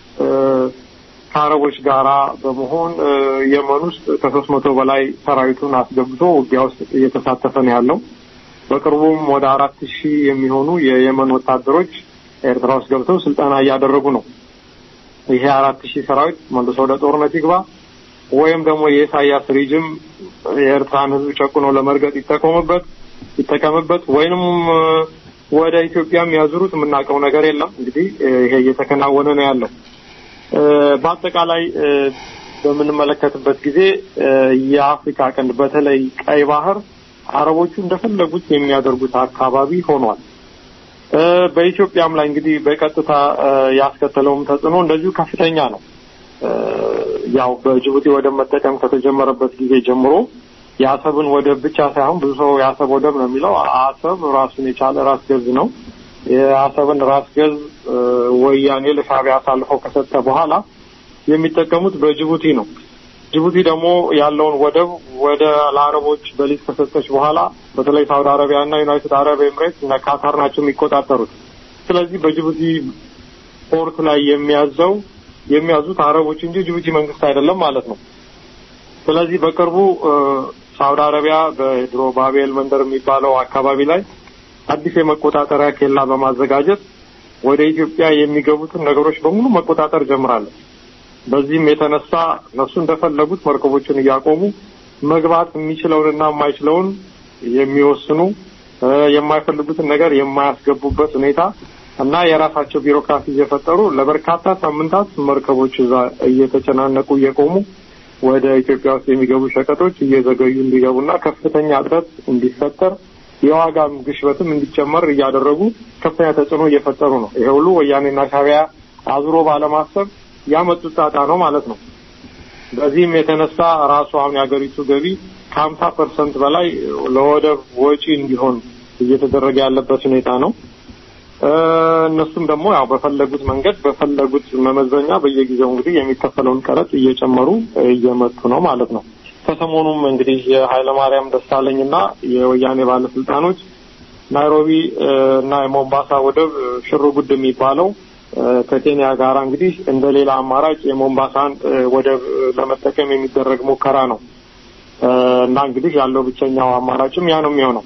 F: ከአረቦች ጋራ በመሆን የመን ውስጥ ከሶስት መቶ በላይ ሰራዊቱን አስገብቶ ውጊያ ውስጥ እየተሳተፈ ነው ያለው። በቅርቡም ወደ አራት ሺህ የሚሆኑ የየመን ወታደሮች ኤርትራ ውስጥ ገብተው ስልጠና እያደረጉ ነው። ይሄ አራት ሺህ ሰራዊት መልሶ ወደ ጦርነት ይግባ ወይም ደግሞ የኢሳያስ ሪጅም የኤርትራን ሕዝብ ጨቁኖ ለመርገጥ ይጠቀሙበት ይጠቀምበት ወይንም ወደ ኢትዮጵያም ያዙሩት የምናውቀው ነገር የለም። እንግዲህ ይሄ እየተከናወነ ነው ያለው። በአጠቃላይ በምንመለከትበት ጊዜ የአፍሪካ ቀንድ በተለይ ቀይ ባህር አረቦቹ እንደፈለጉት የሚያደርጉት አካባቢ ሆኗል። በኢትዮጵያም ላይ እንግዲህ በቀጥታ ያስከተለውም ተጽዕኖ እንደዚሁ ከፍተኛ ነው። ያው በጅቡቲ ወደብ መጠቀም ከተጀመረበት ጊዜ ጀምሮ የአሰብን ወደብ ብቻ ሳይሆን ብዙ ሰው የአሰብ ወደብ ነው የሚለው። አሰብ ራሱን የቻለ ራስ ገዝ ነው። የአሰብን ራስ ገዝ ወያኔ ለሻዕቢያ አሳልፈው ከሰጠ በኋላ የሚጠቀሙት በጅቡቲ ነው። ጅቡቲ ደግሞ ያለውን ወደብ ወደ ለአረቦች በሊዝ ከሰጠች በኋላ በተለይ ሳውዲ አረቢያ እና ዩናይትድ አረብ ኤምሬት እና ካታር ናቸው የሚቆጣጠሩት። ስለዚህ በጅቡቲ ፖርት ላይ የሚያዘው የሚያዙት አረቦች እንጂ ጅቡቲ መንግስት አይደለም ማለት ነው። ስለዚህ በቅርቡ ሳውዲ አረቢያ በድሮ ባቤል መንደር የሚባለው አካባቢ ላይ አዲስ የመቆጣጠሪያ ኬላ በማዘጋጀት ወደ ኢትዮጵያ የሚገቡትን ነገሮች በሙሉ መቆጣጠር ጀምራለች። በዚህም የተነሳ እነሱ እንደፈለጉት መርከቦችን እያቆሙ መግባት የሚችለውንና የማይችለውን የሚወስኑ የማይፈልጉትን ነገር የማያስገቡበት ሁኔታ እና የራሳቸው ቢሮክራሲ እየፈጠሩ ለበርካታ ሳምንታት መርከቦች እዛ እየተጨናነቁ እየቆሙ ወደ ኢትዮጵያ ውስጥ የሚገቡ ሸቀጦች እየዘገዩ እንዲገቡና ከፍተኛ እጥረት እንዲፈጠር የዋጋም ግሽበትም እንዲጨመር እያደረጉ ከፍተኛ ተጽዕኖ እየፈጠሩ ነው። ይሄ ሁሉ ወያኔና ሻዕቢያ አዙሮ ባለማሰብ ያመጡት ጣጣ ነው ማለት ነው። በዚህም የተነሳ ራሱ አሁን የሀገሪቱ ገቢ ከሀምሳ ፐርሰንት በላይ ለወደብ ወጪ እንዲሆን እየተደረገ ያለበት ሁኔታ ነው። እነሱም ደግሞ ያው በፈለጉት መንገድ በፈለጉት መመዘኛ በየጊዜው እንግዲህ የሚከፈለውን ቀረጥ እየጨመሩ እየመጡ ነው ማለት ነው። ከሰሞኑም እንግዲህ የኃይለማርያም ደሳለኝና የወያኔ ባለስልጣኖች ናይሮቢ እና የሞምባሳ ወደብ ሽሩ ጉድ የሚባለው ከኬንያ ጋር እንግዲህ እንደ ሌላ አማራጭ የሞምባሳን ወደብ ለመጠቀም የሚደረግ ሙከራ ነው እና እንግዲህ ያለው ብቸኛው አማራጭም ያ ነው የሚሆነው።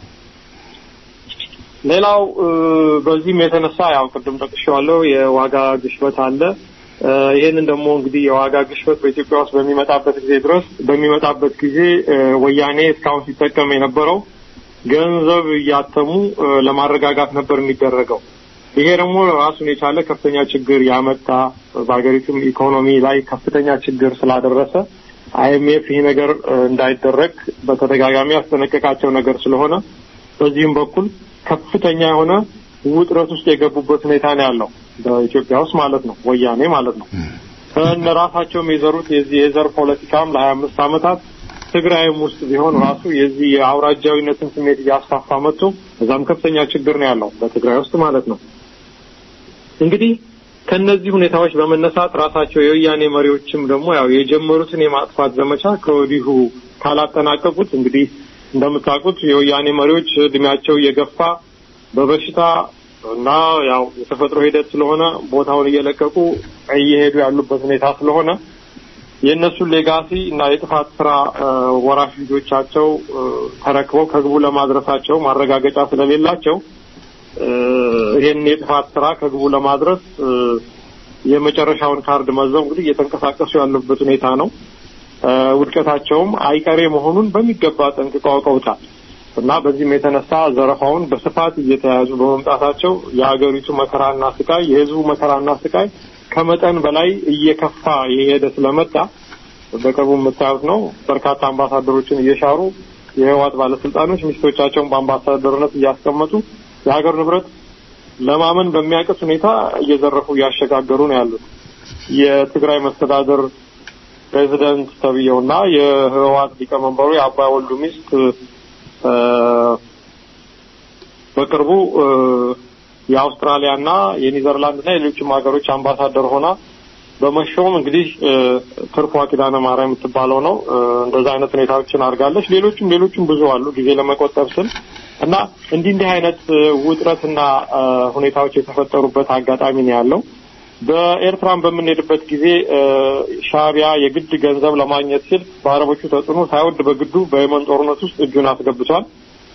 F: ሌላው በዚህም የተነሳ ያው ቅድም ጠቅሼዋለሁ የዋጋ ግሽበት አለ። ይህንን ደግሞ እንግዲህ የዋጋ ግሽበት በኢትዮጵያ ውስጥ በሚመጣበት ጊዜ ድረስ በሚመጣበት ጊዜ ወያኔ እስካሁን ሲጠቀም የነበረው ገንዘብ እያተሙ ለማረጋጋት ነበር የሚደረገው። ይሄ ደግሞ ራሱን የቻለ ከፍተኛ ችግር ያመጣ በሀገሪቱም ኢኮኖሚ ላይ ከፍተኛ ችግር ስላደረሰ አይኤምኤፍ ይህ ነገር እንዳይደረግ በተደጋጋሚ ያስጠነቀቃቸው ነገር ስለሆነ በዚህም በኩል ከፍተኛ የሆነ ውጥረት ውስጥ የገቡበት ሁኔታ ነው ያለው በኢትዮጵያ ውስጥ ማለት ነው፣ ወያኔ ማለት ነው። እነ ራሳቸውም የዘሩት የዚህ የዘር ፖለቲካም ለሀያ አምስት ዓመታት ትግራይም ውስጥ ቢሆን ራሱ የዚህ የአውራጃዊነትን ስሜት እያስፋፋ መጥቶ እዛም ከፍተኛ ችግር ነው ያለው በትግራይ ውስጥ ማለት ነው። እንግዲህ ከነዚህ ሁኔታዎች በመነሳት ራሳቸው የወያኔ መሪዎችም ደግሞ ያው የጀመሩትን የማጥፋት ዘመቻ ከወዲሁ ካላጠናቀቁት እንግዲህ እንደምታውቁት የወያኔ መሪዎች እድሜያቸው እየገፋ በበሽታ እና ያው የተፈጥሮ ሂደት ስለሆነ ቦታውን እየለቀቁ እየሄዱ ያሉበት ሁኔታ ስለሆነ የእነሱን ሌጋሲ እና የጥፋት ስራ ወራሽ ልጆቻቸው ተረክበው ከግቡ ለማድረሳቸው ማረጋገጫ ስለሌላቸው ይህን የጥፋት ስራ ከግቡ ለማድረስ የመጨረሻውን ካርድ መዘው እንግዲህ እየተንቀሳቀሱ ያሉበት ሁኔታ ነው። ውድቀታቸውም አይቀሬ መሆኑን በሚገባ ጠንቅቀው አውቀውታል እና በዚህም የተነሳ ዘረፋውን በስፋት እየተያዙ በመምጣታቸው የሀገሪቱ መከራና ስቃይ፣ የህዝቡ መከራና ስቃይ ከመጠን በላይ እየከፋ የሄደ ስለመጣ በቅርቡ የምታዩት ነው። በርካታ አምባሳደሮችን እየሻሩ የህወሓት ባለስልጣኖች ሚስቶቻቸውን በአምባሳደርነት እያስቀመጡ የሀገር ንብረት ለማመን በሚያቅት ሁኔታ እየዘረፉ እያሸጋገሩ ነው ያሉት። የትግራይ መስተዳደር ፕሬዚደንት ተብዬውና የህወሓት ሊቀመንበሩ የአባይ ወልዱ ሚስት በቅርቡ የአውስትራሊያና የኒዘርላንድና የሌሎችም ሀገሮች አምባሳደር ሆና በመሾም እንግዲህ ትርፏ ኪዳነ ማርያም የምትባለው ነው። እንደዛ አይነት ሁኔታዎችን አድርጋለች። ሌሎችም ሌሎችም ብዙ አሉ ጊዜ ለመቆጠብ ስል እና እንዲህ እንዲህ አይነት ውጥረትና ሁኔታዎች የተፈጠሩበት አጋጣሚ ነው ያለው። በኤርትራን በምንሄድበት ጊዜ ሻዕቢያ የግድ ገንዘብ ለማግኘት ሲል በአረቦቹ ተጽዕኖ ሳይወድ በግዱ በየመን ጦርነት ውስጥ እጁን አስገብቷል።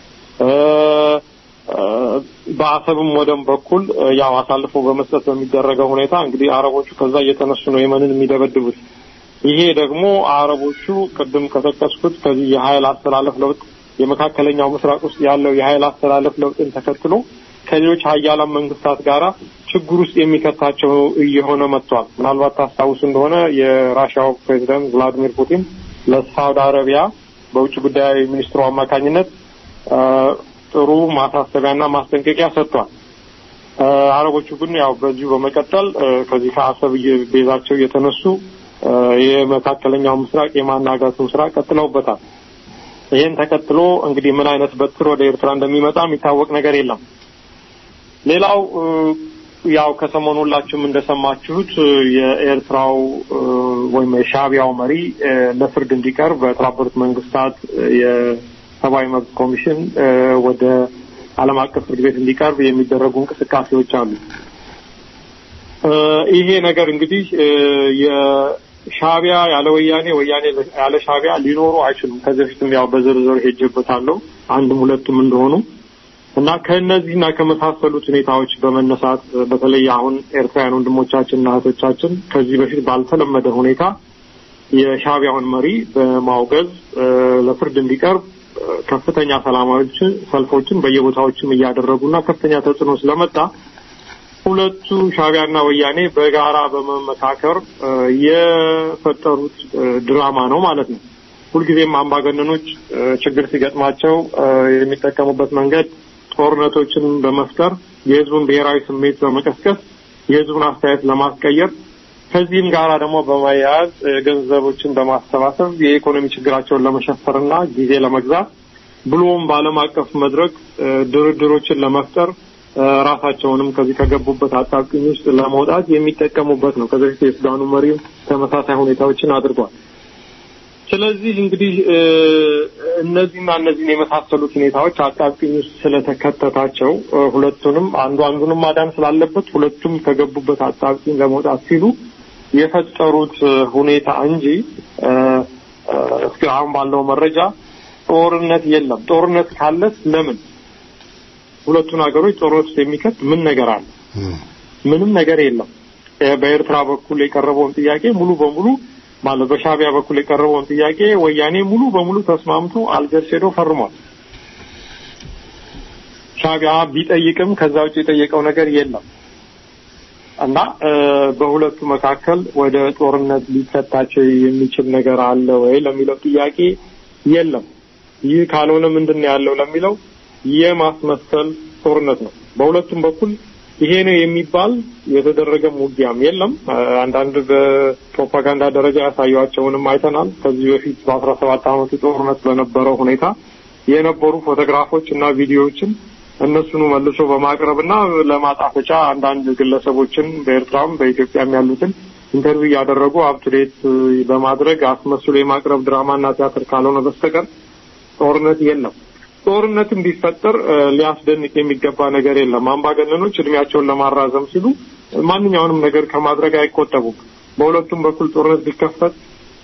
F: በአሰብም ወደም በኩል ያው አሳልፎ በመስጠት በሚደረገው ሁኔታ እንግዲህ አረቦቹ ከዛ እየተነሱ ነው የመንን የሚደበድቡት። ይሄ ደግሞ አረቦቹ ቅድም ከጠቀስኩት ከዚህ የኃይል አስተላለፍ ለውጥ የመካከለኛው ምስራቅ ውስጥ ያለው የኃይል አስተላለፍ ለውጥን ተከትሎ ከሌሎች ሀያላን መንግስታት ጋር ችግር ውስጥ የሚከታቸው እየሆነ መጥቷል። ምናልባት ታስታውሱ እንደሆነ የራሽያው ፕሬዚደንት ቭላዲሚር ፑቲን ለሳውዲ አረቢያ በውጭ ጉዳይ ሚኒስትሩ አማካኝነት ጥሩ ማሳሰቢያና ማስጠንቀቂያ ሰጥቷል። አረቦቹ ግን ያው በዚሁ በመቀጠል ከዚህ ከአሰብ ቤዛቸው እየተነሱ የመካከለኛው ምስራቅ የማናጋቱን ስራ ቀጥለውበታል። ይህን ተከትሎ እንግዲህ ምን አይነት በትር ወደ ኤርትራ እንደሚመጣ የሚታወቅ ነገር የለም። ሌላው ያው ከሰሞኑ ሁላችሁም እንደሰማችሁት የኤርትራው ወይም የሻዕቢያው መሪ ለፍርድ እንዲቀርብ በተባበሩት መንግስታት የሰብአዊ መብት ኮሚሽን ወደ ዓለም አቀፍ ፍርድ ቤት እንዲቀርብ የሚደረጉ እንቅስቃሴዎች አሉ። ይሄ ነገር እንግዲህ የሻዕቢያ ያለ ወያኔ ወያኔ ያለ ሻዕቢያ ሊኖሩ አይችሉም። ከዚህ በፊትም ያው በዝርዝር ሄጄበታለሁ አንድም ሁለቱም እንደሆኑ እና ከእነዚህና ከመሳሰሉት ሁኔታዎች በመነሳት በተለይ አሁን ኤርትራውያን ወንድሞቻችንና እህቶቻችን ከዚህ በፊት ባልተለመደ ሁኔታ የሻዕቢያውን መሪ በማውገዝ ለፍርድ እንዲቀርብ ከፍተኛ ሰላማዊ ሰልፎችን በየቦታዎችም እያደረጉና ከፍተኛ ተጽዕኖ ስለመጣ ሁለቱ ሻዕቢያና ወያኔ በጋራ በመመካከር የፈጠሩት ድራማ ነው ማለት ነው። ሁልጊዜም አምባገነኖች ችግር ሲገጥማቸው የሚጠቀሙበት መንገድ ጦርነቶችን በመፍጠር የህዝቡን ብሔራዊ ስሜት በመቀስቀስ የህዝቡን አስተያየት ለማስቀየር ከዚህም ጋራ ደግሞ በማያያዝ ገንዘቦችን በማሰባሰብ የኢኮኖሚ ችግራቸውን ለመሸፈርና ጊዜ ለመግዛት ብሎም በዓለም አቀፍ መድረክ ድርድሮችን ለመፍጠር ራሳቸውንም ከዚህ ከገቡበት አጣብቂኝ ውስጥ ለመውጣት የሚጠቀሙበት ነው። ከዚህ በፊት የሱዳኑ መሪም ተመሳሳይ ሁኔታዎችን አድርጓል። ስለዚህ እንግዲህ እነዚህና እነዚህን የመሳሰሉት ሁኔታዎች አጣብቂኝ ውስጥ ስለተከተታቸው ሁለቱንም አንዱ አንዱንም ማዳን ስላለበት ሁለቱም ከገቡበት አጣብቂኝ ለመውጣት ሲሉ የፈጠሩት ሁኔታ እንጂ እስከ አሁን ባለው መረጃ ጦርነት የለም። ጦርነት ካለስ ለምን ሁለቱን ሀገሮች ጦርነት ውስጥ የሚከት ምን ነገር አለ? ምንም ነገር የለም። በኤርትራ በኩል የቀረበውን ጥያቄ ሙሉ በሙሉ ማለት በሻዕቢያ በኩል የቀረበውን ጥያቄ ወያኔ ሙሉ በሙሉ ተስማምቶ አልጀርስ ሄዶ ፈርሟል። ሻዕቢያ ቢጠይቅም ከዛ ውጭ የጠየቀው ነገር የለም እና በሁለቱ መካከል ወደ ጦርነት ሊፈታቸው የሚችል ነገር አለ ወይ ለሚለው ጥያቄ የለም። ይህ ካልሆነ ምንድን ነው ያለው ለሚለው የማስመሰል ጦርነት ነው። በሁለቱም በኩል ይሄ ነው የሚባል የተደረገም ውጊያም የለም። አንዳንድ በፕሮፓጋንዳ ደረጃ ያሳዩቸውንም አይተናል። ከዚህ በፊት በአስራ ሰባት ዓመቱ ጦርነት በነበረው ሁኔታ የነበሩ ፎቶግራፎች እና ቪዲዮዎችን እነሱኑ መልሶ በማቅረብ እና ለማጣፈጫ አንዳንድ ግለሰቦችን በኤርትራም በኢትዮጵያም ያሉትን ኢንተርቪው እያደረጉ አፕቱዴት በማድረግ አስመስሎ የማቅረብ ድራማና ቲያትር ካልሆነ በስተቀር ጦርነት የለም። ጦርነትም ቢፈጠር ሊያስደንቅ የሚገባ ነገር የለም። አምባገነኖች እድሜያቸውን ለማራዘም ሲሉ ማንኛውንም ነገር ከማድረግ አይቆጠቡም። በሁለቱም በኩል ጦርነት ቢከፈት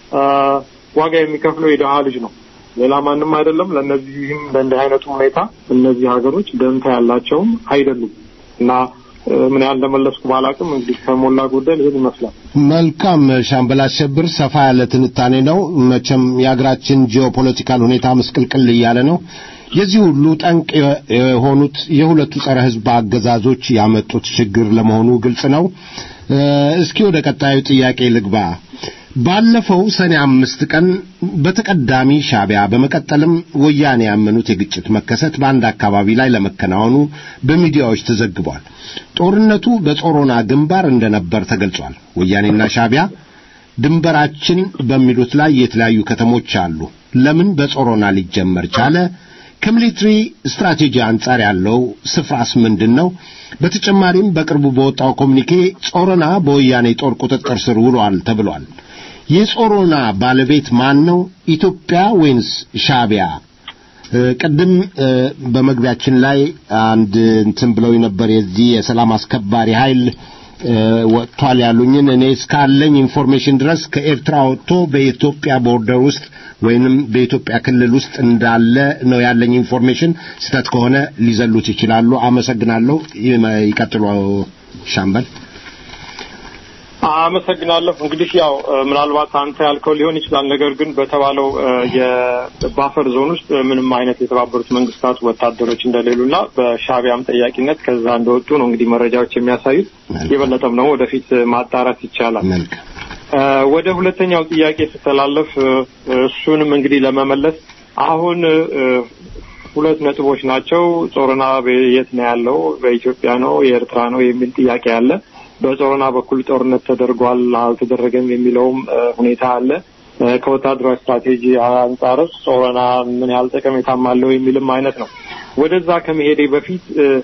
F: ዋጋ የሚከፍለው የድሀ ልጅ ነው፣ ሌላ ማንም አይደለም። ለእነዚህም በእንዲህ አይነቱ ሁኔታ እነዚህ ሀገሮች ደንታ ያላቸውም አይደሉም እና ምን ያህል እንደመለስኩ ባላቅም እንግዲህ ከሞላ ጎደል ይህን ይመስላል።
E: መልካም ሻምበል አሸብር፣ ሰፋ ያለ ትንታኔ ነው። መቼም የሀገራችን ጂኦፖለቲካል ሁኔታ ምስቅልቅል እያለ ነው። የዚህ ሁሉ ጠንቅ የሆኑት የሁለቱ ጸረ ሕዝብ አገዛዞች ያመጡት ችግር ለመሆኑ ግልጽ ነው። እስኪ ወደ ቀጣዩ ጥያቄ ልግባ። ባለፈው ሰኔ አምስት ቀን በተቀዳሚ ሻዕቢያ በመቀጠልም ወያኔ ያመኑት የግጭት መከሰት በአንድ አካባቢ ላይ ለመከናወኑ በሚዲያዎች ተዘግቧል። ጦርነቱ በጾሮና ግንባር እንደነበር ተገልጿል። ወያኔና ሻዕቢያ ድንበራችን በሚሉት ላይ የተለያዩ ከተሞች አሉ። ለምን በጾሮና ሊጀመር ቻለ? ከሚሊትሪ ስትራቴጂ አንጻር ያለው ስፍራስ ምንድን ነው? በተጨማሪም በቅርቡ በወጣው ኮሚኒኬ ጾሮና በወያኔ ጦር ቁጥጥር ስር ውሏል ተብሏል። የጾሮና ባለቤት ማን ነው? ኢትዮጵያ ወይንስ ሻዕቢያ? ቅድም በመግቢያችን ላይ አንድ እንትን ብለው ነበር። የዚህ የሰላም አስከባሪ ኃይል ወጥቷል ያሉኝን እኔ እስካለኝ ኢንፎርሜሽን ድረስ ከኤርትራ ወጥቶ በኢትዮጵያ ቦርደር ውስጥ ወይንም በኢትዮጵያ ክልል ውስጥ እንዳለ ነው ያለኝ ኢንፎርሜሽን። ስህተት ከሆነ ሊዘሉት ይችላሉ። አመሰግናለሁ። ይቀጥሉ ሻምበል።
F: አመሰግናለሁ። እንግዲህ ያው ምናልባት አንተ ያልከው ሊሆን ይችላል። ነገር ግን በተባለው የባፈር ዞን ውስጥ ምንም አይነት የተባበሩት መንግስታት ወታደሮች እንደሌሉና በሻዕቢያም ጠያቂነት ከዛ እንደወጡ ነው እንግዲህ መረጃዎች የሚያሳዩት። የበለጠም ደግሞ ወደፊት ማጣራት ይቻላል። ወደ ሁለተኛው ጥያቄ ስተላለፍ እሱንም እንግዲህ ለመመለስ አሁን ሁለት ነጥቦች ናቸው። ጾረና የት ነው ያለው? በኢትዮጵያ ነው የኤርትራ ነው የሚል ጥያቄ አለ። በጾረና በኩል ጦርነት ተደርጓል አልተደረገም የሚለውም ሁኔታ አለ። ከወታደራዊ ስትራቴጂ አንጻርስ ጾረና ምን ያህል ጠቀሜታም አለው የሚልም አይነት ነው። ወደዛ ከመሄዴ በፊት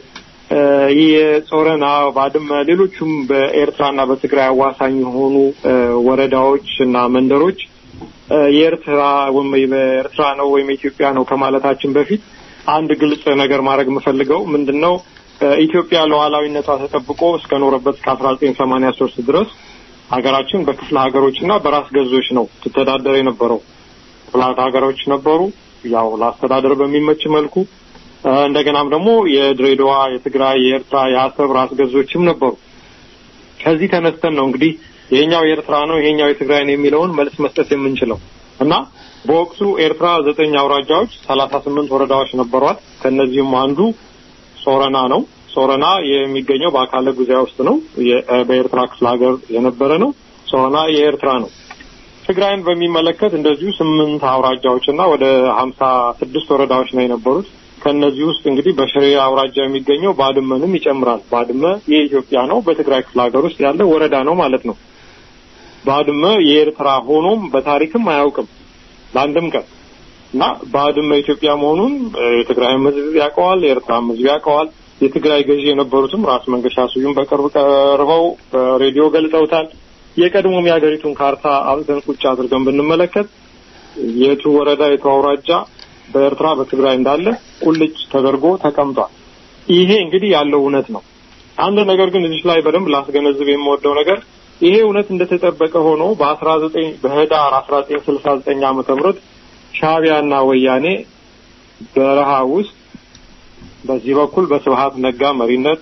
F: ይህ የጾረና ባድመ፣ ሌሎቹም በኤርትራና በትግራይ አዋሳኝ የሆኑ ወረዳዎች እና መንደሮች የኤርትራ ወይም በኤርትራ ነው ወይም የኢትዮጵያ ነው ከማለታችን በፊት አንድ ግልጽ ነገር ማድረግ የምፈልገው ምንድን ነው ኢትዮጵያ ሉዓላዊነቷ ተጠብቆ እስከ ኖረበት እስከ አስራ ዘጠኝ ሰማኒያ ሶስት ድረስ ሀገራችን በክፍለ ሀገሮች እና በራስ ገዞች ነው ትተዳደር የነበረው። ክፍለ ሀገሮች ነበሩ፣ ያው ለአስተዳደር በሚመች መልኩ። እንደገናም ደግሞ የድሬዳዋ፣ የትግራይ፣ የኤርትራ፣ የአሰብ ራስ ገዞችም ነበሩ። ከዚህ ተነስተን ነው እንግዲህ ይሄኛው የኤርትራ ነው ይሄኛው የትግራይ ነው የሚለውን መልስ መስጠት የምንችለው እና በወቅቱ ኤርትራ ዘጠኝ አውራጃዎች ሰላሳ ስምንት ወረዳዎች ነበሯት። ከእነዚህም አንዱ ሶረና ነው። ሶረና የሚገኘው በአካለ ጉዛይ ውስጥ ነው። በኤርትራ ክፍለ ሀገር የነበረ ነው። ሶረና የኤርትራ ነው። ትግራይን በሚመለከት እንደዚሁ ስምንት አውራጃዎች እና ወደ ሀምሳ ስድስት ወረዳዎች ነው የነበሩት። ከእነዚህ ውስጥ እንግዲህ በሽሬ አውራጃ የሚገኘው ባድመንም ይጨምራል። ባድመ የኢትዮጵያ ነው። በትግራይ ክፍለ ሀገር ውስጥ ያለ ወረዳ ነው ማለት ነው። ባድመ የኤርትራ ሆኖም በታሪክም አያውቅም ለአንድም ቀን እና ባድመ ኢትዮጵያ መሆኑን የትግራይም ሕዝብ ያውቀዋል፣ የኤርትራም ሕዝብ ያውቀዋል። የትግራይ ገዢ የነበሩትም ራስ መንገሻ ስዩም በቅርብ ቀርበው በሬዲዮ ገልጸውታል። የቀድሞም የሀገሪቱን ካርታ አብተን ቁጭ አድርገን ብንመለከት የቱ ወረዳ የቱ አውራጃ በኤርትራ በትግራይ እንዳለ ቁልጭ ተደርጎ ተቀምጧል። ይሄ እንግዲህ ያለው እውነት ነው። አንድ ነገር ግን እዚህ ላይ በደንብ ላስገነዝብ የምወደው ነገር ይሄ እውነት እንደተጠበቀ ሆኖ በአስራ ዘጠኝ በህዳር አስራ ዘጠኝ ስልሳ ዘጠኝ ዓመተ ምህረት ሻዕቢያና ወያኔ በረሃ ውስጥ በዚህ በኩል በስብሀት ነጋ መሪነት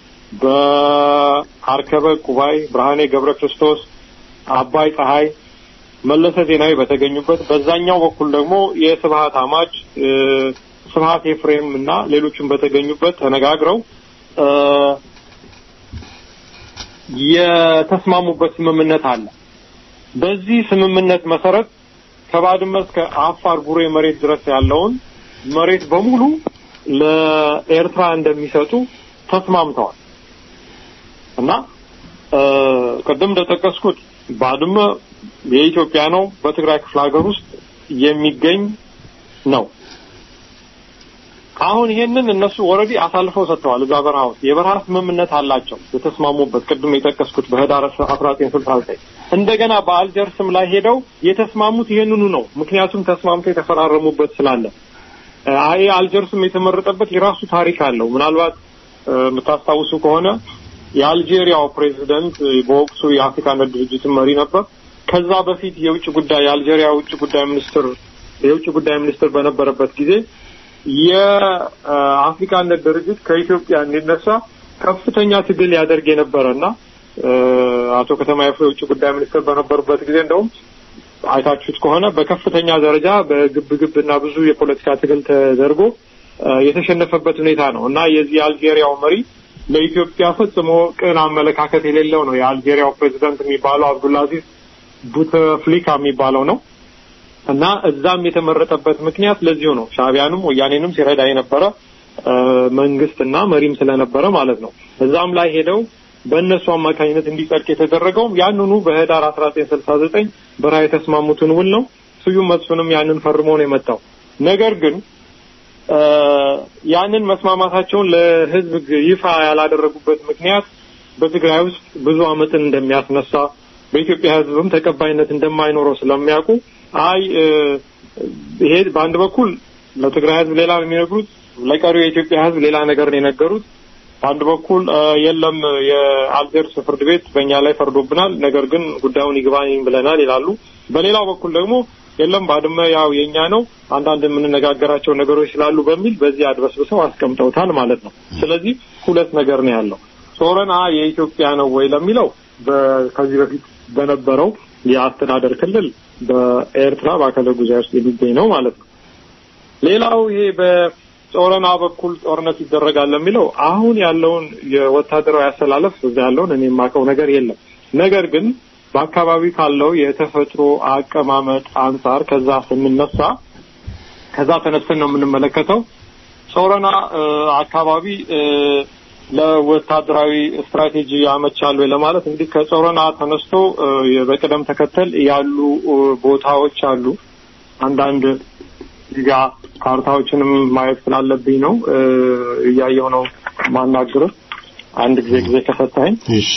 F: በአርከበ ቁባይ፣ ብርሃኔ ገብረ ክርስቶስ፣ አባይ ፀሐይ፣ መለሰ ዜናዊ በተገኙበት በዛኛው በኩል ደግሞ የስብሀት አማች ስብሀት ኤፍሬም እና ሌሎችም በተገኙበት ተነጋግረው የተስማሙበት ስምምነት አለ። በዚህ ስምምነት መሰረት ከባድመ እስከ አፋር ቡሬ መሬት ድረስ ያለውን መሬት በሙሉ ለኤርትራ እንደሚሰጡ ተስማምተዋል እና ቅድም እንደጠቀስኩት ባድመ የኢትዮጵያ ነው። በትግራይ ክፍለ ሀገር ውስጥ የሚገኝ ነው። አሁን ይሄንን እነሱ ኦልሬዲ አሳልፈው ሰጥተዋል። እዛ በረሃ ውስጥ የበረሃ ስምምነት አላቸው የተስማሙበት ቅድም የጠቀስኩት በህዳር አስራ ዘጠኝ ስልሳ ዘጠኝ እንደገና በአልጀርስም ላይ ሄደው የተስማሙት ይሄንኑ ነው። ምክንያቱም ተስማምተው የተፈራረሙበት ስላለ አይ አልጀርስም የተመረጠበት የራሱ ታሪክ አለው። ምናልባት የምታስታውሱ ከሆነ የአልጄሪያው ፕሬዚደንት በወቅቱ የአፍሪካ አንድነት ድርጅትን መሪ ነበር። ከዛ በፊት የውጭ ጉዳይ የአልጄሪያ ውጭ ጉዳይ ሚኒስትር የውጭ ጉዳይ ሚኒስትር በነበረበት ጊዜ የአፍሪካ አንድነት ድርጅት ከኢትዮጵያ እንዲነሳ ከፍተኛ ትግል ያደርግ የነበረ እና አቶ ከተማ የፍሬ የውጭ ጉዳይ ሚኒስትር በነበሩበት ጊዜ እንደውም አይታችሁት ከሆነ በከፍተኛ ደረጃ በግብግብ እና ብዙ የፖለቲካ ትግል ተደርጎ የተሸነፈበት ሁኔታ ነው እና የዚህ የአልጄሪያው መሪ ለኢትዮጵያ ፈጽሞ ቅን አመለካከት የሌለው ነው። የአልጄሪያው ፕሬዚዳንት የሚባለው አብዱልአዚዝ ቡተፍሊካ የሚባለው ነው እና እዛም የተመረጠበት ምክንያት ለዚሁ ነው። ሻዕቢያንም ወያኔንም ሲረዳ የነበረ መንግስትና መሪም ስለነበረ ማለት ነው። እዛም ላይ ሄደው በእነሱ አማካኝነት እንዲጸድቅ የተደረገውም ያንኑ በህዳር አስራ ዘጠኝ ስልሳ ዘጠኝ በረሃ የተስማሙትን ውል ነው። ስዩም መስፍንም ያንን ፈርሞ ነው የመጣው። ነገር ግን ያንን መስማማታቸውን ለህዝብ ይፋ ያላደረጉበት ምክንያት በትግራይ ውስጥ ብዙ አመፅን እንደሚያስነሳ በኢትዮጵያ ህዝብም ተቀባይነት እንደማይኖረው ስለሚያውቁ አይ ይሄ በአንድ በኩል ለትግራይ ህዝብ ሌላ ነው የሚነግሩት፣ ለቀሪው የኢትዮጵያ ህዝብ ሌላ ነገር ነው የነገሩት። በአንድ በኩል የለም የአልጀርስ ፍርድ ቤት በእኛ ላይ ፈርዶብናል፣ ነገር ግን ጉዳዩን ይግባኝ ብለናል ይላሉ። በሌላው በኩል ደግሞ የለም ባድመ ያው የኛ ነው፣ አንዳንድ የምንነጋገራቸው ነገሮች ስላሉ በሚል በዚህ አድበስብሰው አስቀምጠውታል ማለት ነው። ስለዚህ ሁለት ነገር ነው ያለው። ሶረና የኢትዮጵያ ነው ወይ ለሚለው ከዚህ በፊት በነበረው የአስተዳደር ክልል በኤርትራ በአካለ ጉዛይ ውስጥ የሚገኝ ነው ማለት ነው። ሌላው ይሄ በጾረና በኩል ጦርነት ይደረጋል ለሚለው አሁን ያለውን የወታደራዊ አሰላለፍ እዛ ያለውን እኔ የማውቀው ነገር የለም። ነገር ግን በአካባቢ ካለው የተፈጥሮ አቀማመጥ አንጻር ከዛ ስንነሳ ከዛ ተነስተን ነው የምንመለከተው ጾረና አካባቢ ለወታደራዊ ስትራቴጂ ያመቻሉ ለማለት እንግዲህ ከጾረና ተነስቶ በቅደም ተከተል ያሉ ቦታዎች አሉ። አንዳንድ ጋ ካርታዎችንም ማየት ስላለብኝ ነው እያየሁ ነው ማናግርህ። አንድ ጊዜ ጊዜ ከሰጠኸኝ
E: እሺ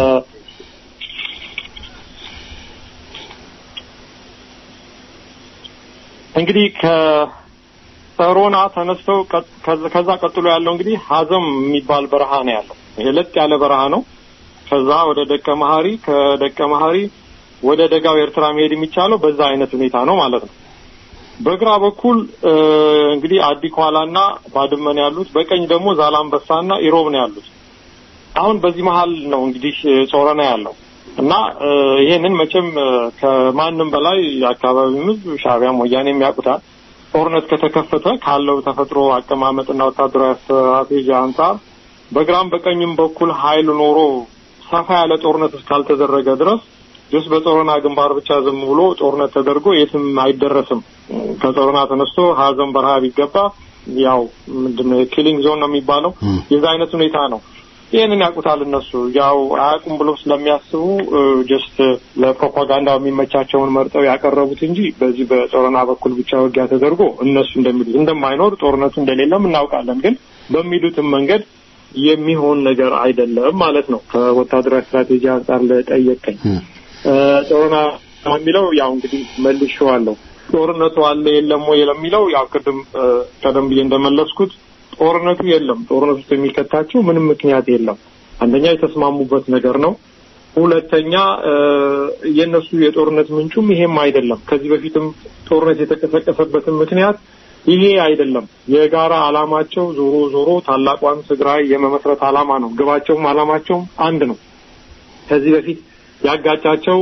F: እንግዲህ ከሮና ተነስተው ከዛ ቀጥሎ ያለው እንግዲህ ሀዘም የሚባል በረሃ ነው ያለው። ይሄ ለጥ ያለ በረሃ ነው። ከዛ ወደ ደቀ መሀሪ፣ ከደቀ መሀሪ ወደ ደጋው ኤርትራ መሄድ የሚቻለው በዛ አይነት ሁኔታ ነው ማለት ነው። በግራ በኩል እንግዲህ አዲኳላና ባድመን ያሉት፣ በቀኝ ደግሞ ዛላምበሳና ኢሮብ ነው ያሉት። አሁን በዚህ መሀል ነው እንግዲህ ጾረና ያለው እና ይሄንን መቼም ከማንም በላይ የአካባቢው ሕዝብ ሻዕቢያም ወያኔም ያውቁታል። ጦርነት ከተከፈተ ካለው ተፈጥሮ አቀማመጥና ወታደራዊ ስትራቴጂ አንጻር በግራም በቀኝም በኩል ኃይል ኖሮ ሰፋ ያለ ጦርነት እስካልተደረገ ድረስ ጀስ በጾረና ግንባር ብቻ ዝም ብሎ ጦርነት ተደርጎ የትም አይደረስም። ከጾረና ተነስቶ ሀዘን በረሃ ቢገባ ያው ምንድነው ኪሊንግ ዞን ነው የሚባለው የዛ አይነት ሁኔታ ነው። ይህንን ያውቁታል እነሱ ያው አያውቁም ብሎ ስለሚያስቡ ጀስት ለፕሮፓጋንዳ የሚመቻቸውን መርጠው ያቀረቡት እንጂ በዚህ በጾረና በኩል ብቻ ውጊያ ተደርጎ እነሱ እንደሚሉት እንደማይኖር ጦርነቱ እንደሌለም እናውቃለን። ግን በሚሉትም መንገድ የሚሆን ነገር አይደለም ማለት ነው። ከወታደራዊ ስትራቴጂ አንጻር ለጠየቀኝ ጦርና የሚለው ያው እንግዲህ መልሼዋለሁ። ጦርነቱ አለ የለም ወይ ለሚለው ያው ቅድም ቀደም ብዬ እንደመለስኩት ጦርነቱ የለም። ጦርነቱ ውስጥ የሚከታቸው ምንም ምክንያት የለም። አንደኛ የተስማሙበት ነገር ነው። ሁለተኛ የእነሱ የጦርነት ምንጩም ይሄም አይደለም። ከዚህ በፊትም ጦርነት የተቀሰቀሰበትን ምክንያት ይሄ አይደለም። የጋራ አላማቸው ዞሮ ዞሮ ታላቋን ትግራይ የመመስረት አላማ ነው። ግባቸውም አላማቸውም አንድ ነው። ከዚህ በፊት ያጋጫቸው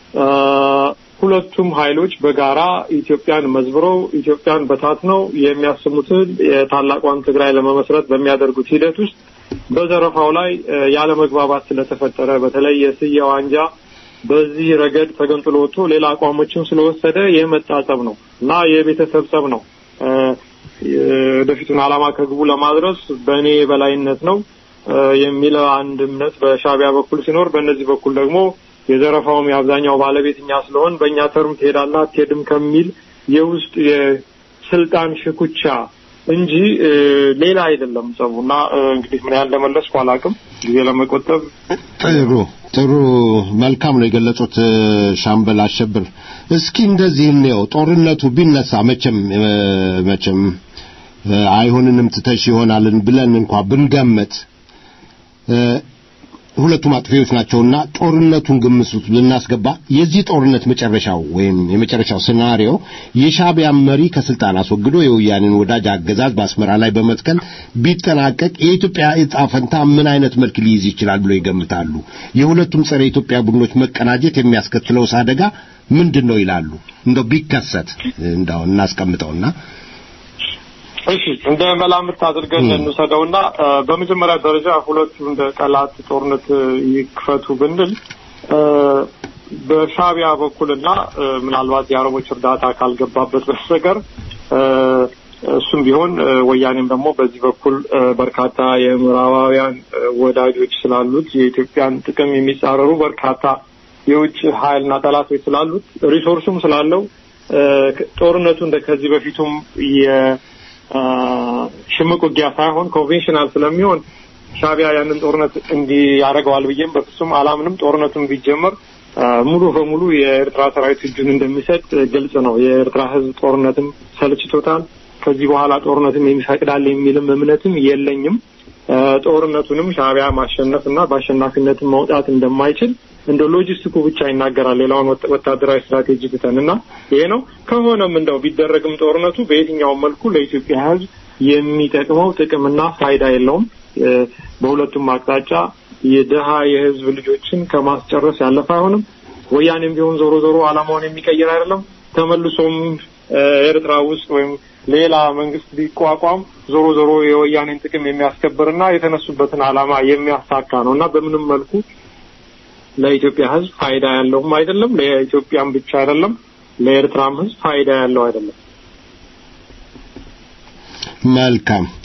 F: ሁለቱም ኃይሎች በጋራ ኢትዮጵያን መዝብረው ኢትዮጵያን በታትነው የሚያስሙትን የታላቋን ትግራይ ለመመስረት በሚያደርጉት ሂደት ውስጥ በዘረፋው ላይ ያለመግባባት ስለተፈጠረ በተለይ የስዬ ዋንጃ በዚህ ረገድ ተገንጥሎ ወጥቶ ሌላ አቋሞችን ስለወሰደ የመጣ ጸብ ነው እና የቤተሰብ ጸብ ነው። ወደፊቱን ዓላማ ከግቡ ለማድረስ በእኔ የበላይነት ነው የሚል አንድ እምነት በሻዕቢያ በኩል ሲኖር፣ በእነዚህ በኩል ደግሞ የዘረፋውም የአብዛኛው ባለቤት እኛ ስለሆን በእኛ ተርም ትሄዳለህ አትሄድም ከሚል የውስጥ የስልጣን ሽኩቻ እንጂ ሌላ አይደለም ጸቡ እና እንግዲህ ምን ያህል እንደመለስኩ አላውቅም። ጊዜ ለመቆጠብ
E: ጥሩ ጥሩ መልካም ነው የገለጹት ሻምበል አሸብር። እስኪ እንደዚህ እንየው። ጦርነቱ ቢነሳ መቼም መቼም አይሆንንም ትተሽ ይሆናልን ብለን እንኳ ብንገመት ሁለቱም አጥፊዎች ናቸውና ጦርነቱን ግምት ውስጥ ልናስገባ የዚህ ጦርነት መጨረሻው ወይም የመጨረሻው ሲናሪዮ የሻዕቢያን መሪ ከስልጣን አስወግዶ የወያኔን ወዳጅ አገዛዝ በአስመራ ላይ በመትከል ቢጠናቀቅ የኢትዮጵያ ዕጣ ፈንታ ምን አይነት መልክ ሊይዝ ይችላል ብሎ ይገምታሉ? የሁለቱም ጸረ ኢትዮጵያ ቡድኖች መቀናጀት የሚያስከትለውስ አደጋ ምንድን ነው ይላሉ? እንደው ቢከሰት እንደው እናስቀምጠውና
F: እሺ እንደ መላምት አድርገን እንውሰደውና በመጀመሪያ ደረጃ ሁለቱ እንደ ጠላት ጦርነት ይክፈቱ ብንል በሻዕቢያ በኩልና ምናልባት የአረቦች እርዳታ ካልገባበት በስተቀር እሱም ቢሆን ወያኔም ደግሞ በዚህ በኩል በርካታ የምዕራባውያን ወዳጆች ስላሉት የኢትዮጵያን ጥቅም የሚጻረሩ በርካታ የውጭ ኃይልና ጠላቶች ስላሉት ሪሶርሱም ስላለው ጦርነቱ እንደ ከዚህ በፊቱም ሽምቅ ውጊያ ሳይሆን ኮንቬንሽናል ስለሚሆን ሻዕቢያ ያንን ጦርነት እንዲህ ያደርገዋል ብዬም በፍጹም አላምንም። ጦርነቱን ቢጀመር ሙሉ በሙሉ የኤርትራ ሰራዊት እጁን እንደሚሰጥ ግልጽ ነው። የኤርትራ ሕዝብ ጦርነትም ሰልችቶታል። ከዚህ በኋላ ጦርነትም የሚፈቅዳል የሚልም እምነትም የለኝም። ጦርነቱንም ሻዕቢያ ማሸነፍ እና በአሸናፊነትም መውጣት እንደማይችል እንደ ሎጂስቲኩ ብቻ ይናገራል። ሌላውን ወታደራዊ ስትራቴጂ ትተን እና ይሄ ነው ከሆነም እንደው ቢደረግም ጦርነቱ በየትኛውም መልኩ ለኢትዮጵያ ሕዝብ የሚጠቅመው ጥቅምና ፋይዳ የለውም። በሁለቱም አቅጣጫ የድሀ የህዝብ ልጆችን ከማስጨረስ ያለፈ አይሆንም። ወያኔም ቢሆን ዞሮ ዞሮ ዓላማውን የሚቀይር አይደለም። ተመልሶም ኤርትራ ውስጥ ወይም ሌላ መንግስት ቢቋቋም ዞሮ ዞሮ የወያኔን ጥቅም የሚያስከብርና የተነሱበትን ዓላማ የሚያሳካ ነው እና በምንም መልኩ ለኢትዮጵያ ህዝብ ፋይዳ ያለውም አይደለም። ለኢትዮጵያም ብቻ አይደለም፣ ለኤርትራም ህዝብ ፋይዳ ያለው አይደለም።
E: መልካም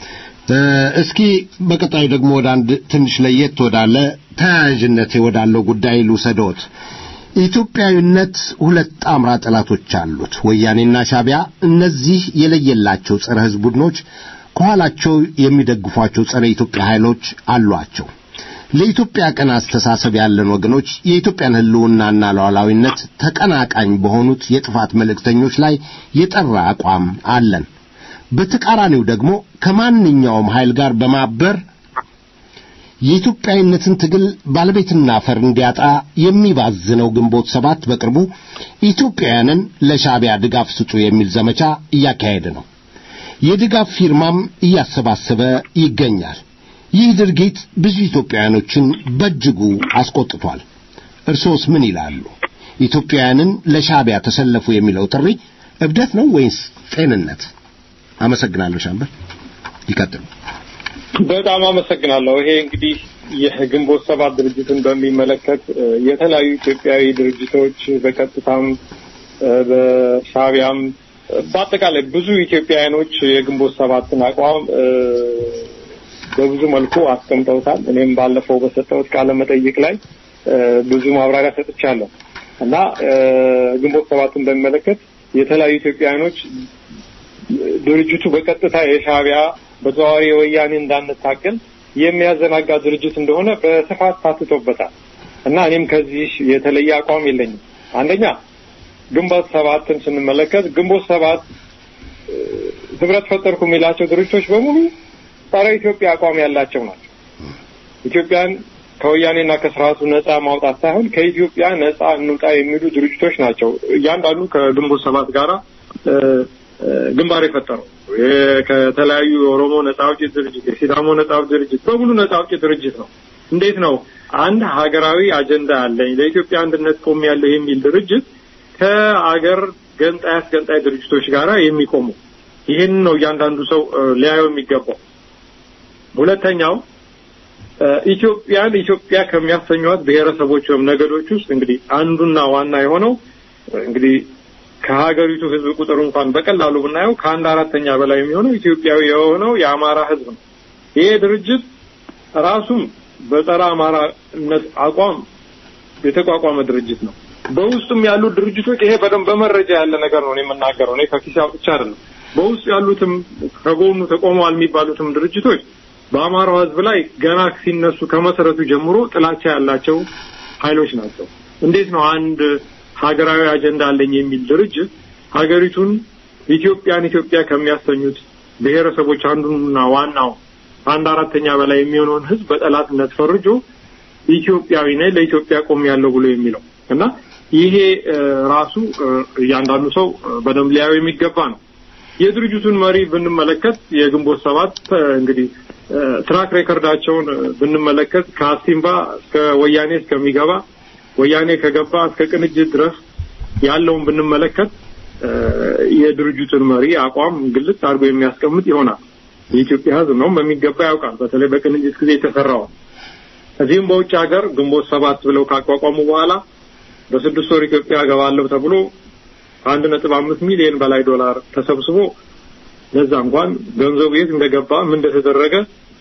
E: እስኪ በቀጣዩ ደግሞ ወደ አንድ ትንሽ ለየት ወዳለ ተያያዥነት ወዳለው ጉዳይ ልውሰዶት። ኢትዮጵያዊነት ሁለት ጣምራ ጠላቶች አሉት፣ ወያኔና ሻቢያ። እነዚህ የለየላቸው ጸረ ሕዝብ ቡድኖች ከኋላቸው የሚደግፏቸው ጸረ ኢትዮጵያ ኃይሎች አሏቸው። ለኢትዮጵያ ቀን አስተሳሰብ ያለን ወገኖች የኢትዮጵያን ሕልውናና ሉዓላዊነት ተቀናቃኝ በሆኑት የጥፋት መልእክተኞች ላይ የጠራ አቋም አለን። በተቃራኒው ደግሞ ከማንኛውም ኃይል ጋር በማበር የኢትዮጵያዊነትን ትግል ባለቤትና ፈር እንዲያጣ የሚባዝነው ግንቦት ሰባት በቅርቡ ኢትዮጵያውያንን ለሻቢያ ድጋፍ ስጡ የሚል ዘመቻ እያካሄደ ነው። የድጋፍ ፊርማም እያሰባሰበ ይገኛል። ይህ ድርጊት ብዙ ኢትዮጵያውያኖችን በእጅጉ አስቆጥቷል። እርሶስ ምን ይላሉ? ኢትዮጵያውያንን ለሻቢያ ተሰለፉ የሚለው ጥሪ እብደት ነው ወይስ ጤንነት? አመሰግናለሁ። ሻምበል ይቀጥሉ።
F: በጣም አመሰግናለሁ። ይሄ እንግዲህ የግንቦት ሰባት ድርጅትን በሚመለከት የተለያዩ ኢትዮጵያዊ ድርጅቶች በቀጥታም በሻቢያም በአጠቃላይ ብዙ ኢትዮጵያውያኖች የግንቦት ሰባትን አቋም በብዙ መልኩ አስቀምጠውታል። እኔም ባለፈው በሰጠሁት ቃለ መጠይቅ ላይ ብዙ ማብራሪያ ሰጥቻለሁ እና ግንቦት ሰባትን በሚመለከት የተለያዩ ኢትዮጵያውያኖች ድርጅቱ በቀጥታ የሻቢያ በተዘዋዋሪ የወያኔ እንዳንታገል የሚያዘናጋ ድርጅት እንደሆነ በስፋት ታትቶበታል እና እኔም ከዚህ የተለየ አቋም የለኝም። አንደኛ ግንቦት ሰባትን ስንመለከት ግንቦት ሰባት ህብረት ፈጠርኩ የሚላቸው ድርጅቶች በሙሉ ጸረ ኢትዮጵያ አቋም ያላቸው ናቸው። ኢትዮጵያን ከወያኔና ከስርዓቱ ነጻ ማውጣት ሳይሆን ከኢትዮጵያ ነጻ እንውጣ የሚሉ ድርጅቶች ናቸው። እያንዳንዱ ከግንቦት ሰባት ጋራ ግንባር የፈጠረው ከተለያዩ የኦሮሞ ነጻ አውጪ ድርጅት፣ የሲዳሞ ነጻ አውጪ ድርጅት በሙሉ ነጻ አውጪ ድርጅት ነው። እንዴት ነው አንድ ሀገራዊ አጀንዳ አለኝ ለኢትዮጵያ አንድነት ቆም ያለው የሚል ድርጅት ከአገር ገንጣይ አስገንጣይ ድርጅቶች ጋር የሚቆሙ? ይህን ነው እያንዳንዱ ሰው ሊያየው የሚገባው። ሁለተኛው ኢትዮጵያን ኢትዮጵያ ከሚያሰኟት ብሔረሰቦች ወይም ነገዶች ውስጥ እንግዲህ አንዱና ዋና የሆነው እንግዲህ ከሀገሪቱ ሕዝብ ቁጥር እንኳን በቀላሉ ብናየው ከአንድ አራተኛ በላይ የሚሆነው ኢትዮጵያዊ የሆነው የአማራ ሕዝብ ነው። ይሄ ድርጅት ራሱም በጸረ አማራነት አቋም የተቋቋመ ድርጅት ነው። በውስጡም ያሉት ድርጅቶች ይሄ በደንብ በመረጃ ያለ ነገር ነው የምናገረው። እኔ ከኪሴ አውጥቼ አይደለም። በውስጡ ያሉትም ከጎኑ ተቆመዋል የሚባሉትም ድርጅቶች በአማራው ህዝብ ላይ ገና ሲነሱ ከመሰረቱ ጀምሮ ጥላቻ ያላቸው ኃይሎች ናቸው። እንዴት ነው አንድ ሀገራዊ አጀንዳ አለኝ የሚል ድርጅት ሀገሪቱን ኢትዮጵያን ኢትዮጵያ ከሚያሰኙት ብሔረሰቦች አንዱና ዋናው አንድ አራተኛ በላይ የሚሆነውን ህዝብ በጠላትነት ፈርጆ ኢትዮጵያዊ ነኝ ለኢትዮጵያ ቆም ያለው ብሎ የሚለው እና ይሄ ራሱ እያንዳንዱ ሰው በደንብ ሊያየው የሚገባ ነው። የድርጅቱን መሪ ብንመለከት የግንቦት ሰባት እንግዲህ ትራክ ሬከርዳቸውን ብንመለከት ከአሲምባ እስከ ወያኔ እስከሚገባ ወያኔ ከገባ እስከ ቅንጅት ድረስ ያለውን ብንመለከት የድርጅቱን መሪ አቋም ግልጽ አድርጎ የሚያስቀምጥ ይሆናል። የኢትዮጵያ ሕዝብ ነው በሚገባ ያውቃል። በተለይ በቅንጅት ጊዜ የተሰራው እዚህም በውጭ ሀገር ግንቦት ሰባት ብለው ካቋቋሙ በኋላ በስድስት ወር ኢትዮጵያ ገባለሁ ተብሎ ከአንድ ነጥብ አምስት ሚሊዮን በላይ ዶላር ተሰብስቦ ለዛ እንኳን ገንዘቡ የት እንደገባ ምን እንደተደረገ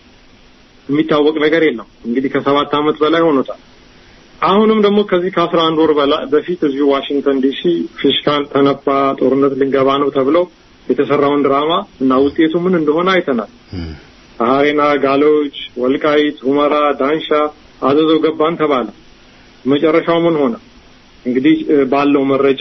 F: የሚታወቅ ነገር የለም። እንግዲህ ከሰባት ዓመት በላይ ሆኖታል። አሁንም ደግሞ ከዚህ ከአስራ አንድ ወር በላይ በፊት እዚሁ ዋሽንግተን ዲሲ ፊሽካን ተነፋ፣ ጦርነት ልንገባ ነው ተብለው የተሰራውን ድራማ እና ውጤቱ ምን እንደሆነ አይተናል። ሀሬና፣ ጋሎጅ፣ ወልቃይት፣ ሁመራ፣ ዳንሻ፣ አዘዞ ገባን ተባለ። መጨረሻው ምን ሆነ? እንግዲህ ባለው መረጃ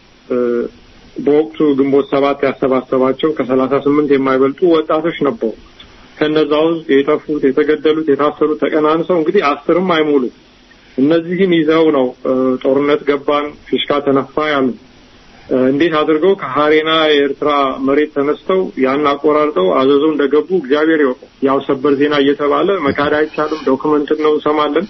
F: በወቅቱ ግንቦት ሰባት ያሰባሰባቸው ከሰላሳ ስምንት የማይበልጡ ወጣቶች ነበሩ። ከነዛ ውስጥ የጠፉት፣ የተገደሉት፣ የታሰሩት ተቀናንሰው እንግዲህ አስርም አይሞሉ። እነዚህን ይዘው ነው ጦርነት ገባን ፊሽካ ተነፋ ያሉ። እንዴት አድርገው ከሀሬና የኤርትራ መሬት ተነስተው ያን አቆራርጠው አዘዞ እንደገቡ እግዚአብሔር ይወቀው። ያው ሰበር ዜና እየተባለ መካድ አይቻልም። ዶክመንት ነው እንሰማለን።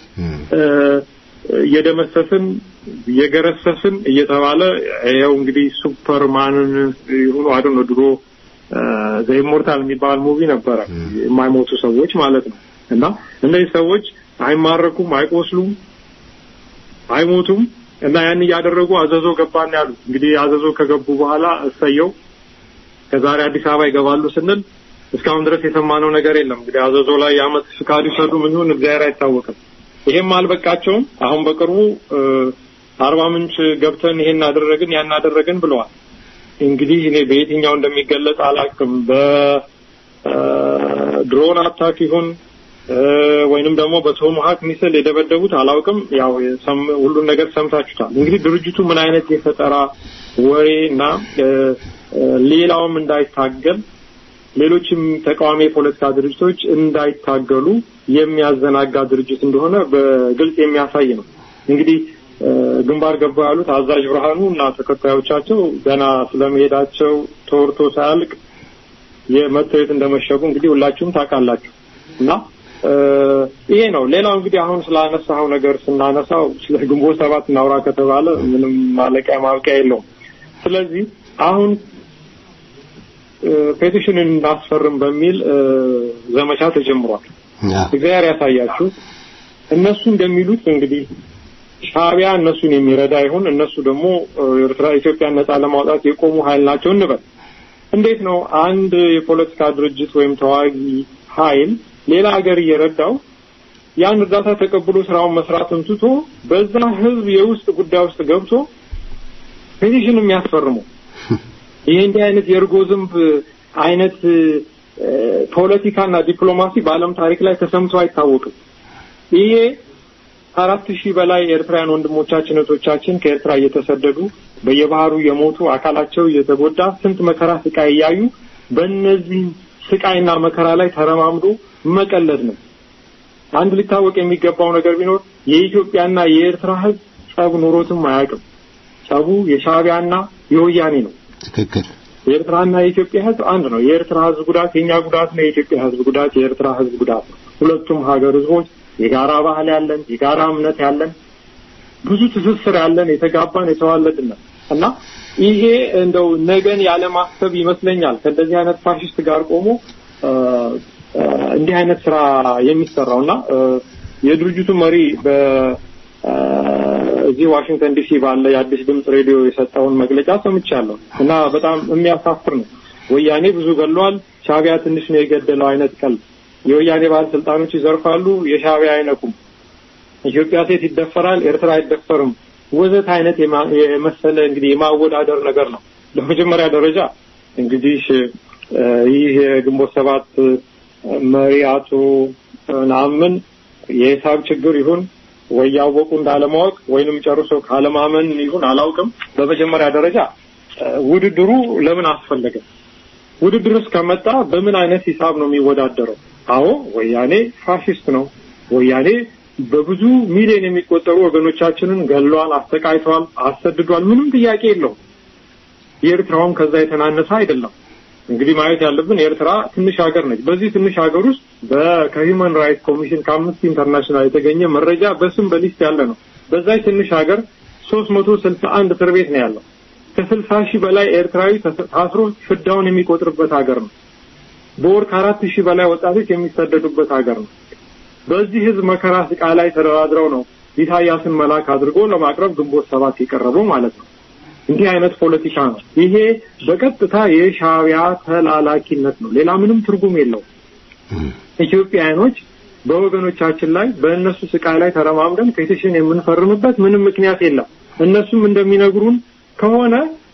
F: እየደመሰስን እየገረሰስን እየተባለ ይኸው እንግዲህ ሱፐርማንን ይሁኑ አዶ ነው ድሮ ዘኢሞርታል የሚባል ሙቪ ነበረ። የማይሞቱ ሰዎች ማለት ነው። እና እነዚህ ሰዎች አይማረኩም፣ አይቆስሉም፣ አይሞቱም እና ያን እያደረጉ አዘዞ ገባን ያሉት እንግዲህ አዘዞ ከገቡ በኋላ እሰየው ከዛሬ አዲስ አበባ ይገባሉ ስንል እስካሁን ድረስ የሰማነው ነገር የለም። እንግዲህ አዘዞ ላይ የአመት ፍቃድ ይሰዱ ምን ይሁን እግዚአብሔር አይታወቅም። ይሄም አልበቃቸውም። አሁን በቅርቡ አርባ ምንጭ ገብተን ይሄን አደረግን ያን አደረግን ብለዋል። እንግዲህ እኔ በየትኛው እንደሚገለጽ አላውቅም። በድሮን አታክ ይሁን ወይንም ደግሞ በቶማሃክ ሚስል የደበደቡት አላውቅም። ያው ሁሉን ነገር ሰምታችሁታል። እንግዲህ ድርጅቱ ምን አይነት የፈጠራ ወሬ እና ሌላውም እንዳይታገል ሌሎችም ተቃዋሚ የፖለቲካ ድርጅቶች እንዳይታገሉ የሚያዘናጋ ድርጅት እንደሆነ በግልጽ የሚያሳይ ነው። እንግዲህ ግንባር ገባ ያሉት አዛዥ ብርሃኑ እና ተከታዮቻቸው ገና ስለመሄዳቸው ተወርቶ ሳያልቅ የመተው የት እንደመሸጉ እንግዲህ ሁላችሁም ታውቃላችሁ እና ይሄ ነው። ሌላው እንግዲህ አሁን ስላነሳው ነገር ስናነሳው ስለ ግንቦት ሰባት እናውራ ከተባለ ምንም ማለቂያ ማብቂያ የለውም። ስለዚህ አሁን ፔቲሽንን እናስፈርም በሚል ዘመቻ ተጀምሯል። እግዚአብሔር ያሳያችሁ። እነሱ እንደሚሉት እንግዲህ ሻዕቢያ እነሱን የሚረዳ ይሁን እነሱ ደግሞ ኤርትራ ኢትዮጵያን ነጻ ለማውጣት የቆሙ ኃይል ናቸው እንበል። እንዴት ነው አንድ የፖለቲካ ድርጅት ወይም ተዋጊ ኃይል ሌላ ሀገር እየረዳው ያን እርዳታ ተቀብሎ ስራውን መስራትን ትቶ በዛ ህዝብ የውስጥ ጉዳይ ውስጥ ገብቶ ፔቲሽን የሚያስፈርመው? ይሄ እንዲህ አይነት የእርጎ ዝንብ አይነት ፖለቲካና ዲፕሎማሲ በዓለም ታሪክ ላይ ተሰምቶ አይታወቅም። ይሄ አራት ሺህ በላይ ኤርትራውያን ወንድሞቻችን እህቶቻችን ከኤርትራ እየተሰደዱ በየባህሩ የሞቱ አካላቸው እየተጎዳ ስንት መከራ ስቃይ እያዩ በእነዚህ ስቃይና መከራ ላይ ተረማምዶ መቀለድ ነው። አንድ ሊታወቅ የሚገባው ነገር ቢኖር የኢትዮጵያና የኤርትራ ህዝብ ጸብ ኑሮትም አያውቅም። ጸቡ የሻዕቢያና የወያኔ ነው።
E: ትክክል።
F: የኤርትራና የኢትዮጵያ ህዝብ አንድ ነው። የኤርትራ ህዝብ ጉዳት የኛ ጉዳት ነው። የኢትዮጵያ ህዝብ ጉዳት የኤርትራ ህዝብ ጉዳት ነው። ሁለቱም ሀገር ህዝቦች የጋራ ባህል ያለን፣ የጋራ እምነት ያለን፣ ብዙ ትስስር ያለን፣ የተጋባን የተዋለድን እና ይሄ እንደው ነገን ያለማሰብ ይመስለኛል ከእንደዚህ አይነት ፋሽስት ጋር ቆሞ እንዲህ አይነት ስራ የሚሰራው እና የድርጅቱ መሪ በ እዚህ ዋሽንግተን ዲሲ ባለ የአዲስ ድምፅ ሬዲዮ የሰጠውን መግለጫ ሰምቻለሁ እና በጣም የሚያሳፍር ነው። ወያኔ ብዙ ገሏል፣ ሻዕቢያ ትንሽ ነው የገደለው አይነት ቀልድ። የወያኔ ባለስልጣኖች ይዘርፋሉ፣ የሻዕቢያ አይነኩም። ኢትዮጵያ ሴት ይደፈራል፣ ኤርትራ አይደፈርም፣ ወዘት አይነት የመሰለ እንግዲህ የማወዳደር ነገር ነው። በመጀመሪያ ደረጃ እንግዲህ ይህ የግንቦት ሰባት መሪ አቶ ነአምን የሂሳብ ችግር ይሁን ወይ ያወቁ እንዳለማወቅ ወይንም ጨርሶ ካለማመን ይሁን አላውቅም። በመጀመሪያ ደረጃ ውድድሩ ለምን አስፈለገ? ውድድርስ ከመጣ በምን አይነት ሂሳብ ነው የሚወዳደረው? አዎ ወያኔ ፋሽስት ነው። ወያኔ በብዙ ሚሊዮን የሚቆጠሩ ወገኖቻችንን ገሏል፣ አስተቃይቷል፣ አሰድዷል። ምንም ጥያቄ የለውም። የኤርትራውም ከዛ የተናነሰ አይደለም። እንግዲህ ማየት ያለብን ኤርትራ ትንሽ ሀገር ነች። በዚህ ትንሽ ሀገር ውስጥ ከሂውማን ራይትስ ኮሚሽን ከአምነስቲ ኢንተርናሽናል የተገኘ መረጃ በስም በሊስት ያለ ነው። በዛች ትንሽ ሀገር ሶስት መቶ ስልሳ አንድ እስር ቤት ነው ያለው። ከስልሳ ሺህ በላይ ኤርትራዊ ታስሮ ፍዳውን የሚቆጥርበት ሀገር ነው። በወር ከአራት ሺህ በላይ ወጣቶች የሚሰደዱበት ሀገር ነው። በዚህ ህዝብ መከራ ስቃ ላይ ተደራድረው ነው ኢሳያስን መላክ አድርጎ ለማቅረብ ግንቦት ሰባት የቀረበው ማለት ነው። እንዲህ አይነት ፖለቲካ ነው። ይሄ በቀጥታ የሻዕቢያ ተላላኪነት ነው። ሌላ ምንም ትርጉም የለው። ኢትዮጵያውያኖች በወገኖቻችን ላይ በእነሱ ስቃይ ላይ ተረማምደን ፔቲሽን የምንፈርምበት ምንም ምክንያት የለም። እነሱም እንደሚነግሩን ከሆነ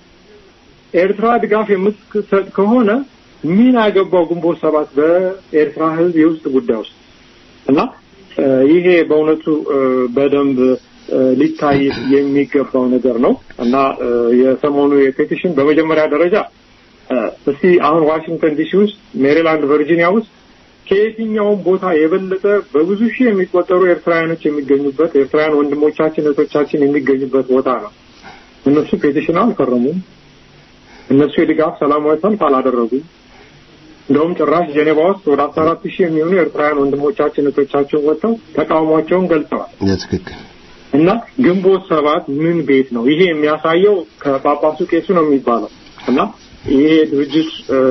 F: ኤርትራ ድጋፍ የምትሰጥ ከሆነ ምን አገባው ግንቦት ሰባት በኤርትራ ህዝብ የውስጥ ጉዳይ ውስጥ እና ይሄ በእውነቱ በደንብ ሊታይ የሚገባው ነገር ነው እና የሰሞኑ የፔቲሽን በመጀመሪያ ደረጃ እስቲ አሁን ዋሽንግተን ዲሲ ውስጥ፣ ሜሪላንድ፣ ቨርጂኒያ ውስጥ ከየትኛውም ቦታ የበለጠ በብዙ ሺህ የሚቆጠሩ ኤርትራውያኖች የሚገኙበት ኤርትራውያን ወንድሞቻችን እህቶቻችን የሚገኙበት ቦታ ነው። እነሱ ፔቲሽን አልፈረሙም። እነሱ የድጋፍ ሰላማዊ ሰልፍ አላደረጉም። እንደውም ጭራሽ ጄኔቫ ውስጥ ወደ አስራ አራት ሺህ የሚሆኑ ኤርትራውያን ወንድሞቻችን እህቶቻችን ወጥተው ተቃውሟቸውን ገልጸዋል።
E: ትክክል
F: እና ግንቦት ሰባት ምን ቤት ነው ይሄ የሚያሳየው? ከጳጳሱ ቄሱ ነው የሚባለው እና ይሄ ድርጅት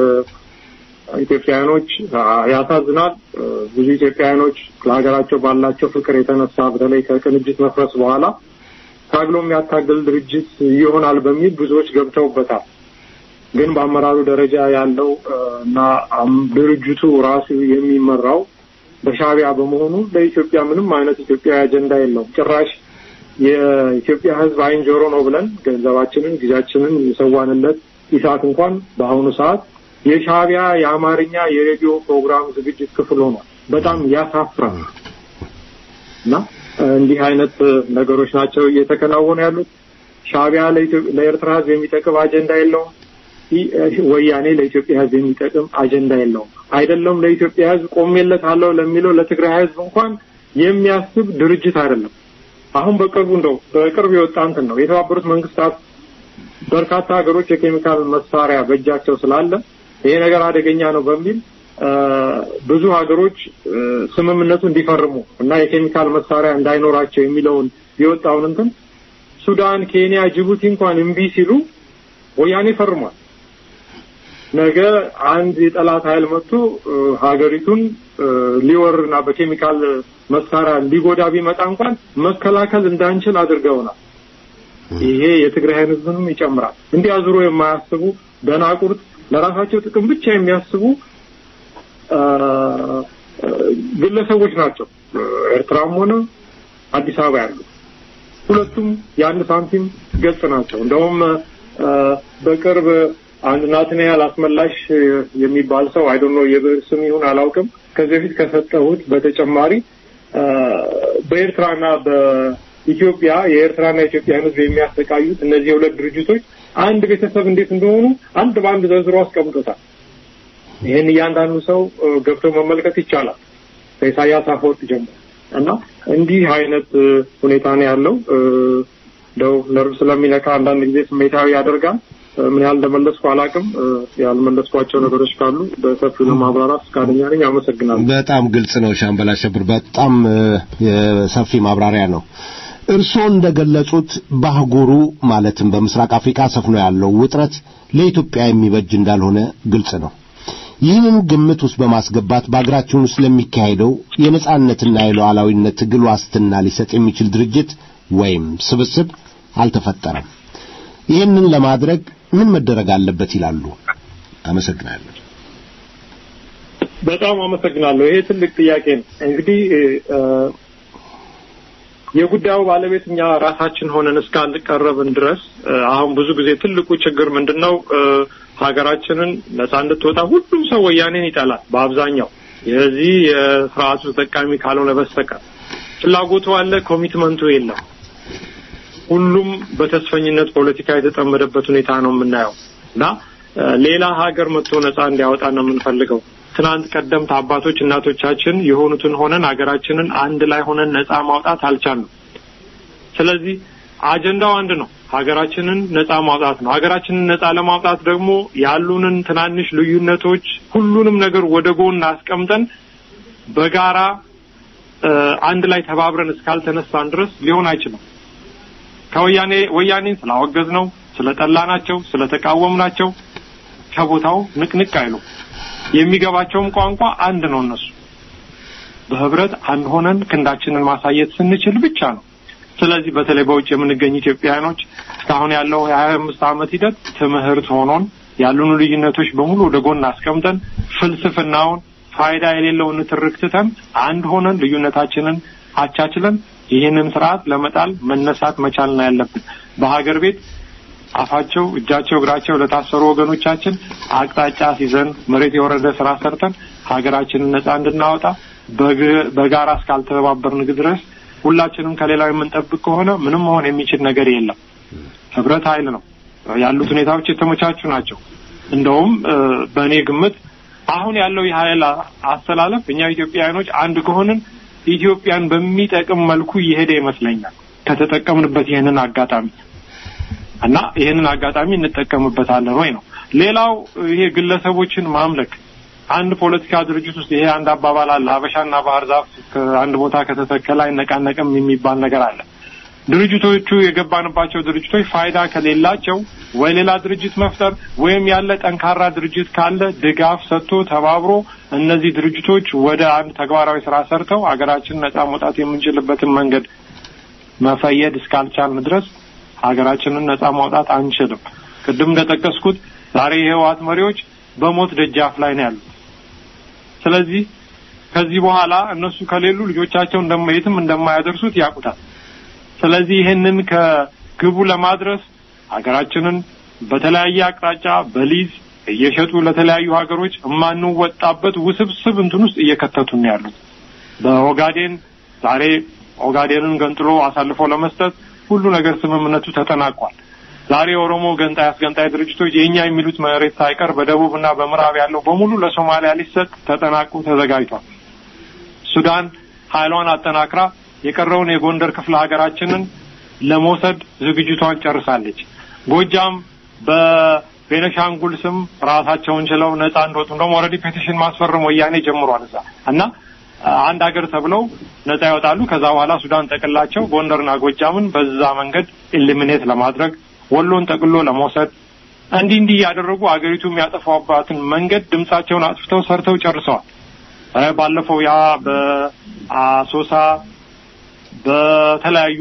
F: ኢትዮጵያውያኖች ያሳዝናል። ብዙ ኢትዮጵያውያኖች ለሀገራቸው ባላቸው ፍቅር የተነሳ በተለይ ከቅንጅት መፍረስ በኋላ ታግሎ የሚያታግል ድርጅት ይሆናል በሚል ብዙዎች ገብተውበታል። ግን በአመራሩ ደረጃ ያለው እና ድርጅቱ ራሱ የሚመራው በሻዕቢያ በመሆኑ ለኢትዮጵያ ምንም አይነት ኢትዮጵያዊ አጀንዳ የለውም። ጭራሽ የኢትዮጵያ ሕዝብ አይን ጆሮ ነው ብለን ገንዘባችንን፣ ጊዜያችንን የሰዋንለት ኢሳት እንኳን በአሁኑ ሰዓት የሻዕቢያ የአማርኛ የሬዲዮ ፕሮግራም ዝግጅት ክፍል ሆኗል። በጣም ያሳፍራል እና እንዲህ አይነት ነገሮች ናቸው እየተከናወኑ ያሉት። ሻዕቢያ ለኤርትራ ሕዝብ የሚጠቅም አጀንዳ የለውም። ወያኔ ለኢትዮጵያ ሕዝብ የሚጠቅም አጀንዳ የለውም። አይደለም ለኢትዮጵያ ሕዝብ ቆሜለታለሁ ለሚለው ለትግራይ ሕዝብ እንኳን የሚያስብ ድርጅት አይደለም። አሁን በቅርቡ እንደው በቅርብ የወጣ እንትን ነው የተባበሩት መንግስታት በርካታ ሀገሮች የኬሚካል መሳሪያ በእጃቸው ስላለ ይሄ ነገር አደገኛ ነው በሚል ብዙ ሀገሮች ስምምነቱ እንዲፈርሙ እና የኬሚካል መሳሪያ እንዳይኖራቸው የሚለውን የወጣውን እንትን ሱዳን፣ ኬንያ፣ ጅቡቲ እንኳን እምቢ ሲሉ ወያኔ ፈርሟል። ነገ አንድ የጠላት ኃይል መጥቶ ሀገሪቱን ሊወርና በኬሚካል መሳሪያ ሊጎዳ ቢመጣ እንኳን መከላከል እንዳንችል አድርገውናል። ይሄ የትግራይን ህዝብንም ይጨምራል። እንዲህ አዙሮ የማያስቡ ደናቁርት፣ ለራሳቸው ጥቅም ብቻ የሚያስቡ ግለሰቦች ናቸው። ኤርትራም ሆነ አዲስ አበባ ያሉ ሁለቱም የአንድ ሳንቲም ገጽ ናቸው። እንደውም በቅርብ አንድ ናትናኤል አስመላሽ የሚባል ሰው አይዶን ነው የብዕር ስም ይሁን አላውቅም። ከዚህ በፊት ከሰጠሁት በተጨማሪ በኤርትራና በኢትዮጵያ የኤርትራና የኢትዮጵያ ህዝብ የሚያሰቃዩት እነዚህ የሁለት ድርጅቶች አንድ ቤተሰብ እንዴት እንደሆኑ አንድ በአንድ ዘርዝሮ አስቀምጦታል። ይህን እያንዳንዱ ሰው ገብቶ መመልከት ይቻላል ከኢሳያስ አፈወርቅ ጀምሮ እና እንዲህ አይነት ሁኔታ ነው ያለው። እንደው ነርቭ ስለሚነካ አንዳንድ ጊዜ ስሜታዊ ያደርጋል። ምን ያህል እንደመለስኩ አላውቅም። ያልመለስኳቸው ነገሮች ካሉ በሰፊው ለማብራራት ፈቃደኛ ነኝ። አመሰግናለሁ።
E: በጣም ግልጽ ነው ሻምበል አሸብር፣ በጣም ሰፊ ማብራሪያ ነው። እርስዎ እንደገለጹት በአህጉሩ ማለትም በምስራቅ አፍሪካ ሰፍኖ ያለው ውጥረት ለኢትዮጵያ የሚበጅ እንዳልሆነ ግልጽ ነው። ይህንን ግምት ውስጥ በማስገባት በአገራችን ውስጥ ለሚካሄደው የነጻነትና የሉዓላዊነት ትግል ዋስትና ሊሰጥ የሚችል ድርጅት ወይም ስብስብ አልተፈጠረም። ይህንን ለማድረግ ምን መደረግ አለበት ይላሉ? አመሰግናለሁ።
F: በጣም አመሰግናለሁ። ይሄ ትልቅ ጥያቄ ነው። እንግዲህ የጉዳዩ ባለቤት እኛ ራሳችን ሆነን እስካልቀረብን ድረስ አሁን ብዙ ጊዜ ትልቁ ችግር ምንድን ነው? ሀገራችንን ነጻ እንድትወጣ ሁሉም ሰው ወያኔን ይጠላል። በአብዛኛው የዚህ የስርዓቱ ተጠቃሚ ካልሆነ በስተቀር ፍላጎቱ አለ፣ ኮሚትመንቱ የለም። ሁሉም በተስፈኝነት ፖለቲካ የተጠመደበት ሁኔታ ነው የምናየው እና ሌላ ሀገር መጥቶ ነጻ እንዲያወጣ ነው የምንፈልገው። ትናንት ቀደምት አባቶች እናቶቻችን የሆኑትን ሆነን ሀገራችንን አንድ ላይ ሆነን ነጻ ማውጣት አልቻልንም። ስለዚህ አጀንዳው አንድ ነው፣ ሀገራችንን ነጻ ማውጣት ነው። ሀገራችንን ነጻ ለማውጣት ደግሞ ያሉንን ትናንሽ ልዩነቶች ሁሉንም ነገር ወደ ጎን አስቀምጠን በጋራ አንድ ላይ ተባብረን እስካልተነሳን ድረስ ሊሆን አይችልም። ከወያኔ ወያኔን ስላወገዝ ነው ስለጠላናቸው ስለተቃወምናቸው ከቦታው ንቅንቅ አይሉ የሚገባቸውም ቋንቋ አንድ ነው። እነሱ በህብረት አንድ ሆነን ክንዳችንን ማሳየት ስንችል ብቻ ነው። ስለዚህ በተለይ በውጭ የምንገኝ ኢትዮጵያውያኖች እስካሁን ያለው የሀያ አምስት ዓመት ሂደት ትምህርት ሆኖን ያሉን ልዩነቶች በሙሉ ወደ ጎን አስቀምጠን ፍልስፍናውን ፋይዳ የሌለውን ንትርክ ትተን አንድ ሆነን ልዩነታችንን አቻችለን ይህንን ስርዓት ለመጣል መነሳት መቻል ነው ያለብን። በሀገር ቤት አፋቸው፣ እጃቸው፣ እግራቸው ለታሰሩ ወገኖቻችን አቅጣጫ ሲዘን መሬት የወረደ ስራ ሰርተን ሀገራችንን ነጻ እንድናወጣ በጋራ እስካልተባበርን ድረስ ሁላችንም ከሌላው የምንጠብቅ ከሆነ ምንም መሆን የሚችል ነገር የለም። ህብረት ኃይል ነው። ያሉት ሁኔታዎች የተመቻቹ ናቸው። እንደውም በእኔ ግምት አሁን ያለው የኃይል አስተላለፍ እኛ ኢትዮጵያውያኖች አንድ ከሆንን ኢትዮጵያን በሚጠቅም መልኩ እየሄደ ይመስለኛል። ከተጠቀምንበት ይህንን አጋጣሚ እና ይህንን አጋጣሚ እንጠቀምበታለን ወይ ነው። ሌላው ይሄ ግለሰቦችን ማምለክ አንድ ፖለቲካ ድርጅት ውስጥ ይሄ አንድ አባባል አለ። ሀበሻና ባህር ዛፍ ከአንድ ቦታ ከተተከለ አይነቃነቅም የሚባል ነገር አለ። ድርጅቶቹ የገባንባቸው ድርጅቶች ፋይዳ ከሌላቸው ወይ ሌላ ድርጅት መፍጠር ወይም ያለ ጠንካራ ድርጅት ካለ ድጋፍ ሰጥቶ ተባብሮ እነዚህ ድርጅቶች ወደ አንድ ተግባራዊ ስራ ሰርተው ሀገራችን ነጻ መውጣት የምንችልበትን መንገድ መፈየድ እስካልቻልን ድረስ ሀገራችንን ነጻ ማውጣት አንችልም። ቅድም እንደጠቀስኩት ዛሬ የህወሓት መሪዎች በሞት ደጃፍ ላይ ነው ያሉት። ስለዚህ ከዚህ በኋላ እነሱ ከሌሉ ልጆቻቸው የትም እንደማያደርሱት ያውቁታል። ስለዚህ ይህንን ከግቡ ለማድረስ ሀገራችንን በተለያየ አቅጣጫ በሊዝ እየሸጡ ለተለያዩ ሀገሮች የማንወጣበት ውስብስብ እንትን ውስጥ እየከተቱን ነው ያሉት። በኦጋዴን ዛሬ ኦጋዴንን ገንጥሎ አሳልፎ ለመስጠት ሁሉ ነገር ስምምነቱ ተጠናቋል። ዛሬ የኦሮሞ ገንጣይ አስገንጣይ ድርጅቶች የእኛ የሚሉት መሬት ሳይቀር በደቡብና በምዕራብ ያለው በሙሉ ለሶማሊያ ሊሰጥ ተጠናቆ ተዘጋጅቷል። ሱዳን ኃይሏን አጠናክራ የቀረውን የጎንደር ክፍለ ሀገራችንን ለመውሰድ ዝግጅቷን ጨርሳለች። ጎጃም በቤነሻንጉል ስም ራሳቸውን ችለው ነጻ እንደወጡ እንደውም ኦልሬዲ ፔቲሽን ማስፈረም ወያኔ ጀምሯል እዛ እና አንድ ሀገር ተብለው ነጻ ይወጣሉ። ከዛ በኋላ ሱዳን ጠቅላቸው ጎንደርና ጎጃምን በዛ መንገድ ኢሊሚኔት ለማድረግ ወሎን ጠቅሎ ለመውሰድ እንዲህ እንዲህ እያደረጉ አገሪቱ የሚያጠፋባትን መንገድ ድምጻቸውን አጥፍተው ሰርተው ጨርሰዋል። ባለፈው ያ በአሶሳ በተለያዩ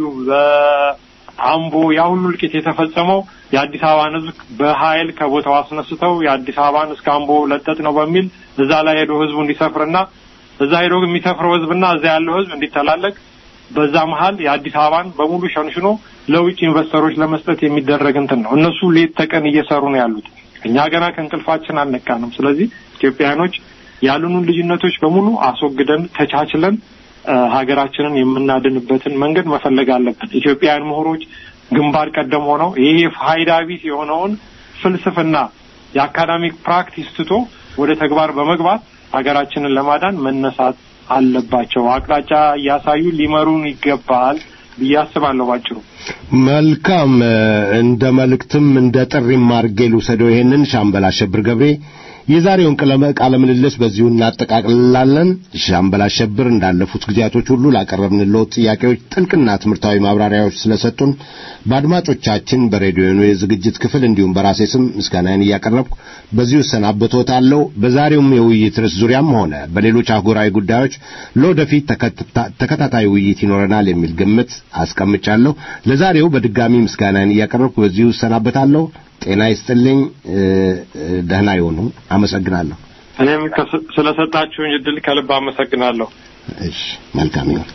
F: በአምቦ ያ ሁሉ እልቂት የተፈጸመው የአዲስ አበባን ሕዝብ በኃይል ከቦታው አስነስተው የአዲስ አበባን እስከ አምቦ ለጠጥ ነው በሚል እዛ ላይ ሄዶ ሕዝቡ እንዲሰፍርና እዛ ሄዶ የሚሰፍረው ሕዝብና እዛ ያለው ሕዝብ እንዲተላለቅ በዛ መሀል የአዲስ አበባን በሙሉ ሸንሽኖ ለውጭ ኢንቨስተሮች ለመስጠት የሚደረግ እንትን ነው። እነሱ ሌት ተቀን እየሰሩ ነው ያሉት። እኛ ገና ከእንቅልፋችን አልነቃንም። ስለዚህ ኢትዮጵያውያኖች ያሉንን ልዩነቶች በሙሉ አስወግደን ተቻችለን ሀገራችንን የምናድንበትን መንገድ መፈለግ አለብን። ኢትዮጵያውያን ምሁሮች ግንባር ቀደም ሆነው ይሄ ፋይዳ ቢስ የሆነውን ፍልስፍና የአካዳሚክ ፕራክቲስ ትቶ ወደ ተግባር በመግባት ሀገራችንን ለማዳን መነሳት አለባቸው። አቅጣጫ እያሳዩ ሊመሩን ይገባል ብዬ አስባለሁ። ባጭሩ
E: መልካም። እንደ መልእክትም እንደ ጥሪም አድርጌ ልውሰደው ይሄንን ሻምበል አሸብር ገብሬ የዛሬውን ቃለ ምልልስ በዚሁ እናጠቃልላለን። ሻምበል አሸብር እንዳለፉት ጊዜያቶች ሁሉ ላቀረብንልዎት ጥያቄዎች ጥልቅና ትምህርታዊ ማብራሪያዎች ስለሰጡን በአድማጮቻችን በሬዲዮኑ የዝግጅት ክፍል እንዲሁም በራሴ ስም ምስጋናዬን እያቀረብኩ በዚሁ እሰናበቶታለሁ። በዛሬውም የውይይት ርዕስ ዙሪያም ሆነ በሌሎች አህጉራዊ ጉዳዮች ለወደፊት ተከታታይ ውይይት ይኖረናል የሚል ግምት አስቀምጫለሁ። ለዛሬው በድጋሚ ምስጋናዬን እያቀረብኩ በዚሁ እሰናበታለሁ። ጤና ይስጥልኝ። ደህና ይሆኑ። አመሰግናለሁ።
F: እኔም ስለሰጣችሁኝ እድል ከልብ አመሰግናለሁ።
E: እሺ፣ መልካም ይሁን።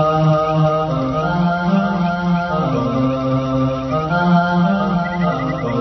G: Ah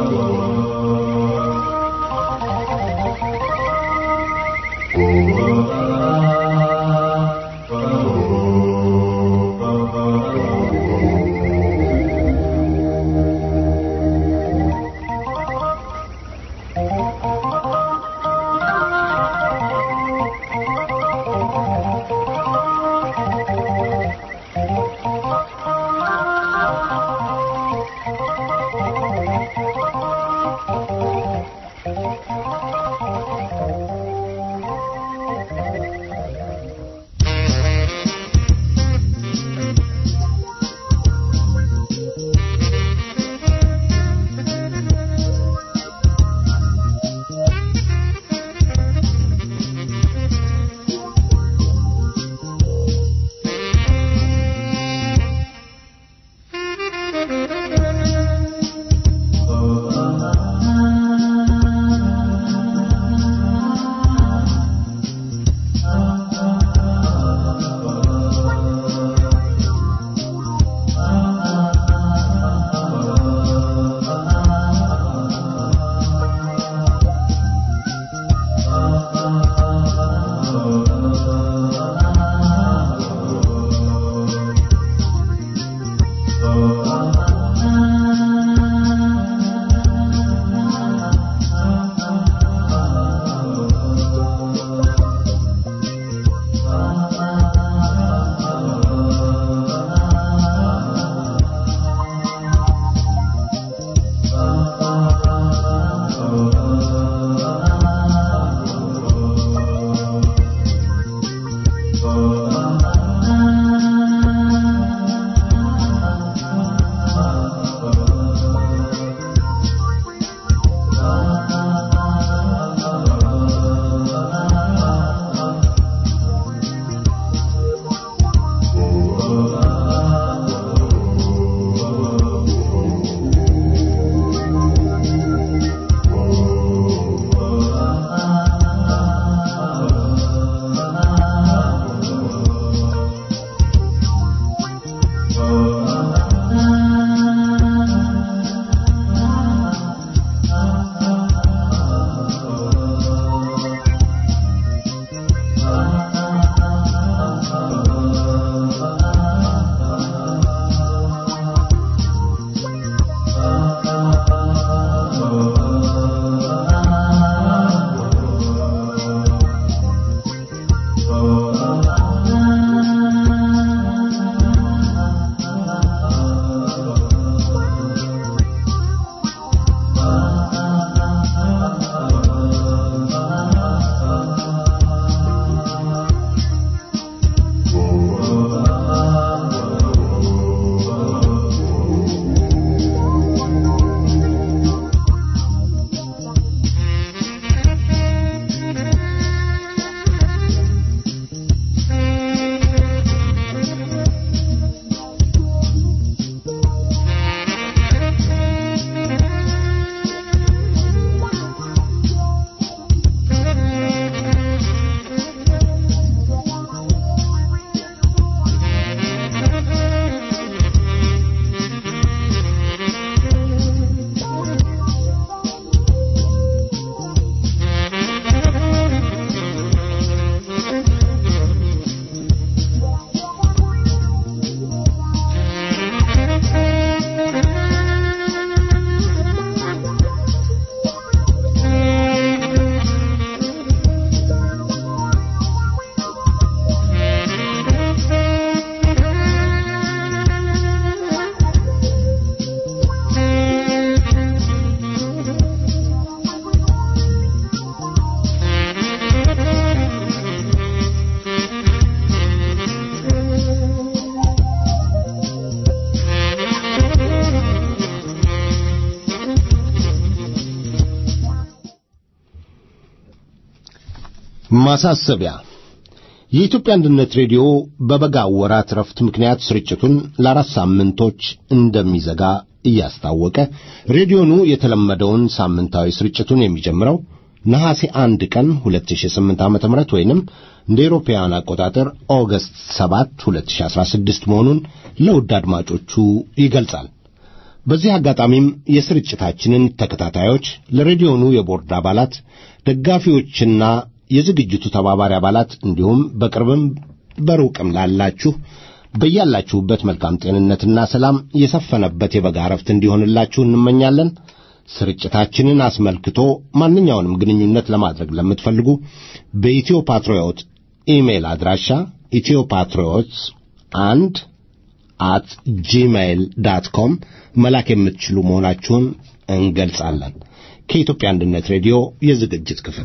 E: ማሳሰቢያ የኢትዮጵያ አንድነት ሬዲዮ በበጋ ወራት ረፍት ምክንያት ስርጭቱን ለአራት ሳምንቶች እንደሚዘጋ እያስታወቀ ሬዲዮኑ የተለመደውን ሳምንታዊ ስርጭቱን የሚጀምረው ነሐሴ አንድ ቀን 2008 ዓ.ም ወይንም እንደ ኤሮፓውያን አቆጣጠር ኦገስት 7 2016 መሆኑን ለውድ አድማጮቹ ይገልጻል። በዚህ አጋጣሚም የስርጭታችንን ተከታታዮች ለሬዲዮኑ የቦርድ አባላት፣ ደጋፊዎችና የዝግጅቱ ተባባሪ አባላት እንዲሁም በቅርብም በሩቅም ላላችሁ በያላችሁበት መልካም ጤንነትና ሰላም የሰፈነበት የበጋ ረፍት እንዲሆንላችሁ እንመኛለን። ስርጭታችንን አስመልክቶ ማንኛውንም ግንኙነት ለማድረግ ለምትፈልጉ በኢትዮ ፓትሪዮት ኢሜይል አድራሻ ኢትዮ ፓትሪዮት አንድ አት ጂሜይል ዳት ኮም መላክ የምትችሉ መሆናችሁን እንገልጻለን። ከኢትዮጵያ አንድነት ሬዲዮ የዝግጅት ክፍል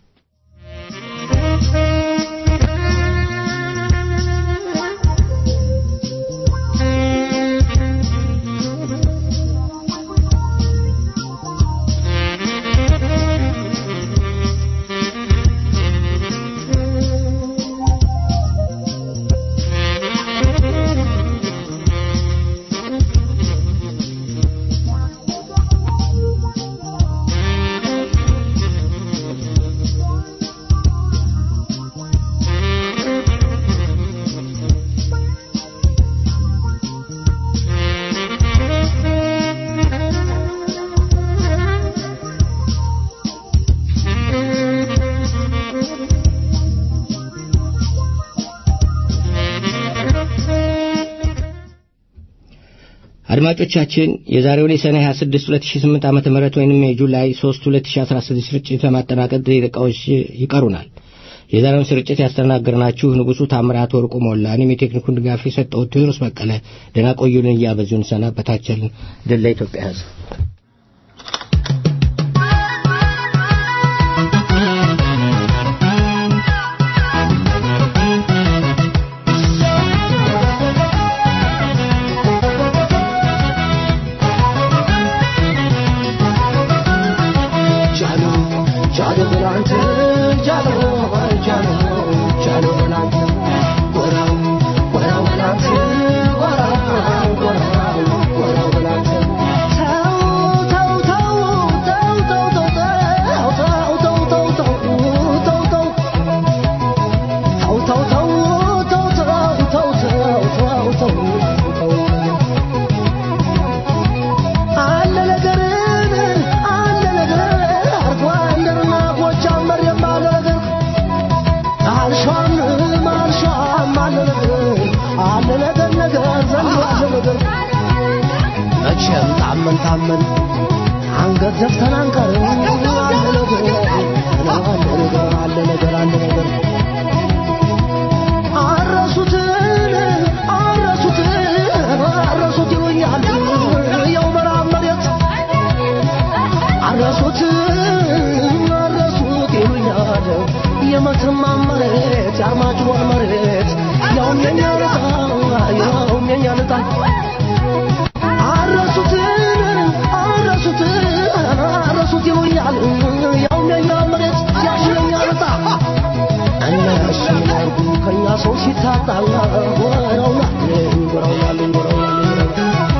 B: አድማጮቻችን የዛሬውን የሰኔ 26 2008 ዓመተ ምህረት ወይንም የጁላይ 3 2016 ስርጭት ለማጠናቀቅ ደቂቃዎች ይቀሩናል። የዛሬውን ስርጭት ያስተናገርናችሁ ንጉሡ ታምራት ወርቁ ሞላ፣ እኔም የቴክኒኩን ድጋፍ የሰጠሁት ቴዎድሮስ በቀለ ደህና ቆዩልን እያበዙን ሰናበታችንን። ድል ለኢትዮጵያ ሕዝብ።
G: መቼም ታመን ታመን አንገት ዘፍተን አንቀርም። አለ ነገር አለ ነገር አለ ነገር አለ ነገር አረሱትን አረሱትን አረሱት ይሉኛል ያው መራብ መሬት አረሱት አረሱት ይሉኛል የመተማ መሬት የአርማጭሆን መሬት ያውም የኛ ልጣ ያውም የኛ ልጣ አረሱት አረሱት አረሱት ይሉኛል ያውም የኛ መሬት ያሽ የኛ ልጣ እነሱ ያርጉ ከኛ ሰው ሲታጣ ወረውናል ወረውናል ወረውናል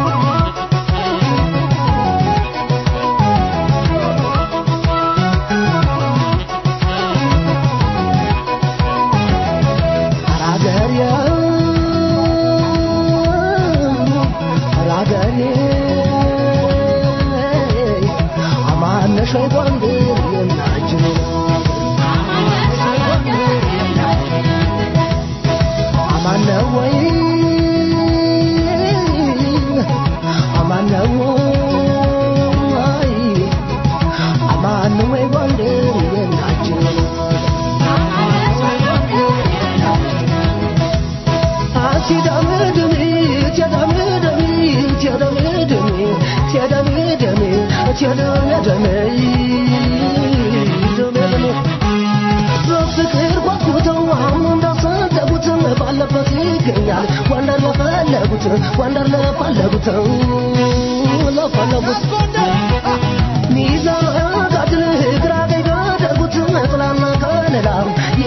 G: በፍቅር ጓጉተው አሁን እንዳሰደጉት ባለበት ይገኛል ወንደር ለፈለጉት ወንደር ለፈለጉት ለፈለጉት ሚዛን ጋድል ግራ ቀኝ ጋደጉት ጥላና ከለላ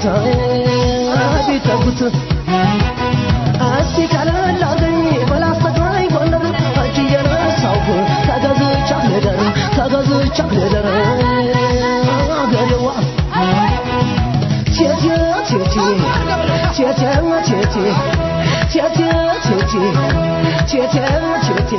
G: ቢጠጉት ቢጠጉት እስቲ ቀለል አርገኝ በላስተግራይ ጎንደር እጅ እየነሳሁ ተገዝቻት ልደር ተገዝቻት ልደር አገሬዋ ቴቴ ቴቴ ቴቴ ቴቴ ቴቴ ቴቴ ቴቴ ቴቴ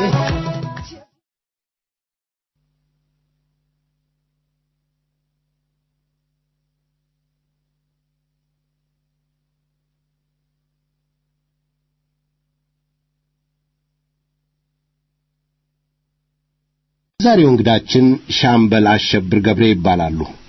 E: ዛሬው እንግዳችን ሻምበል አሸብር ገብሬ ይባላሉ።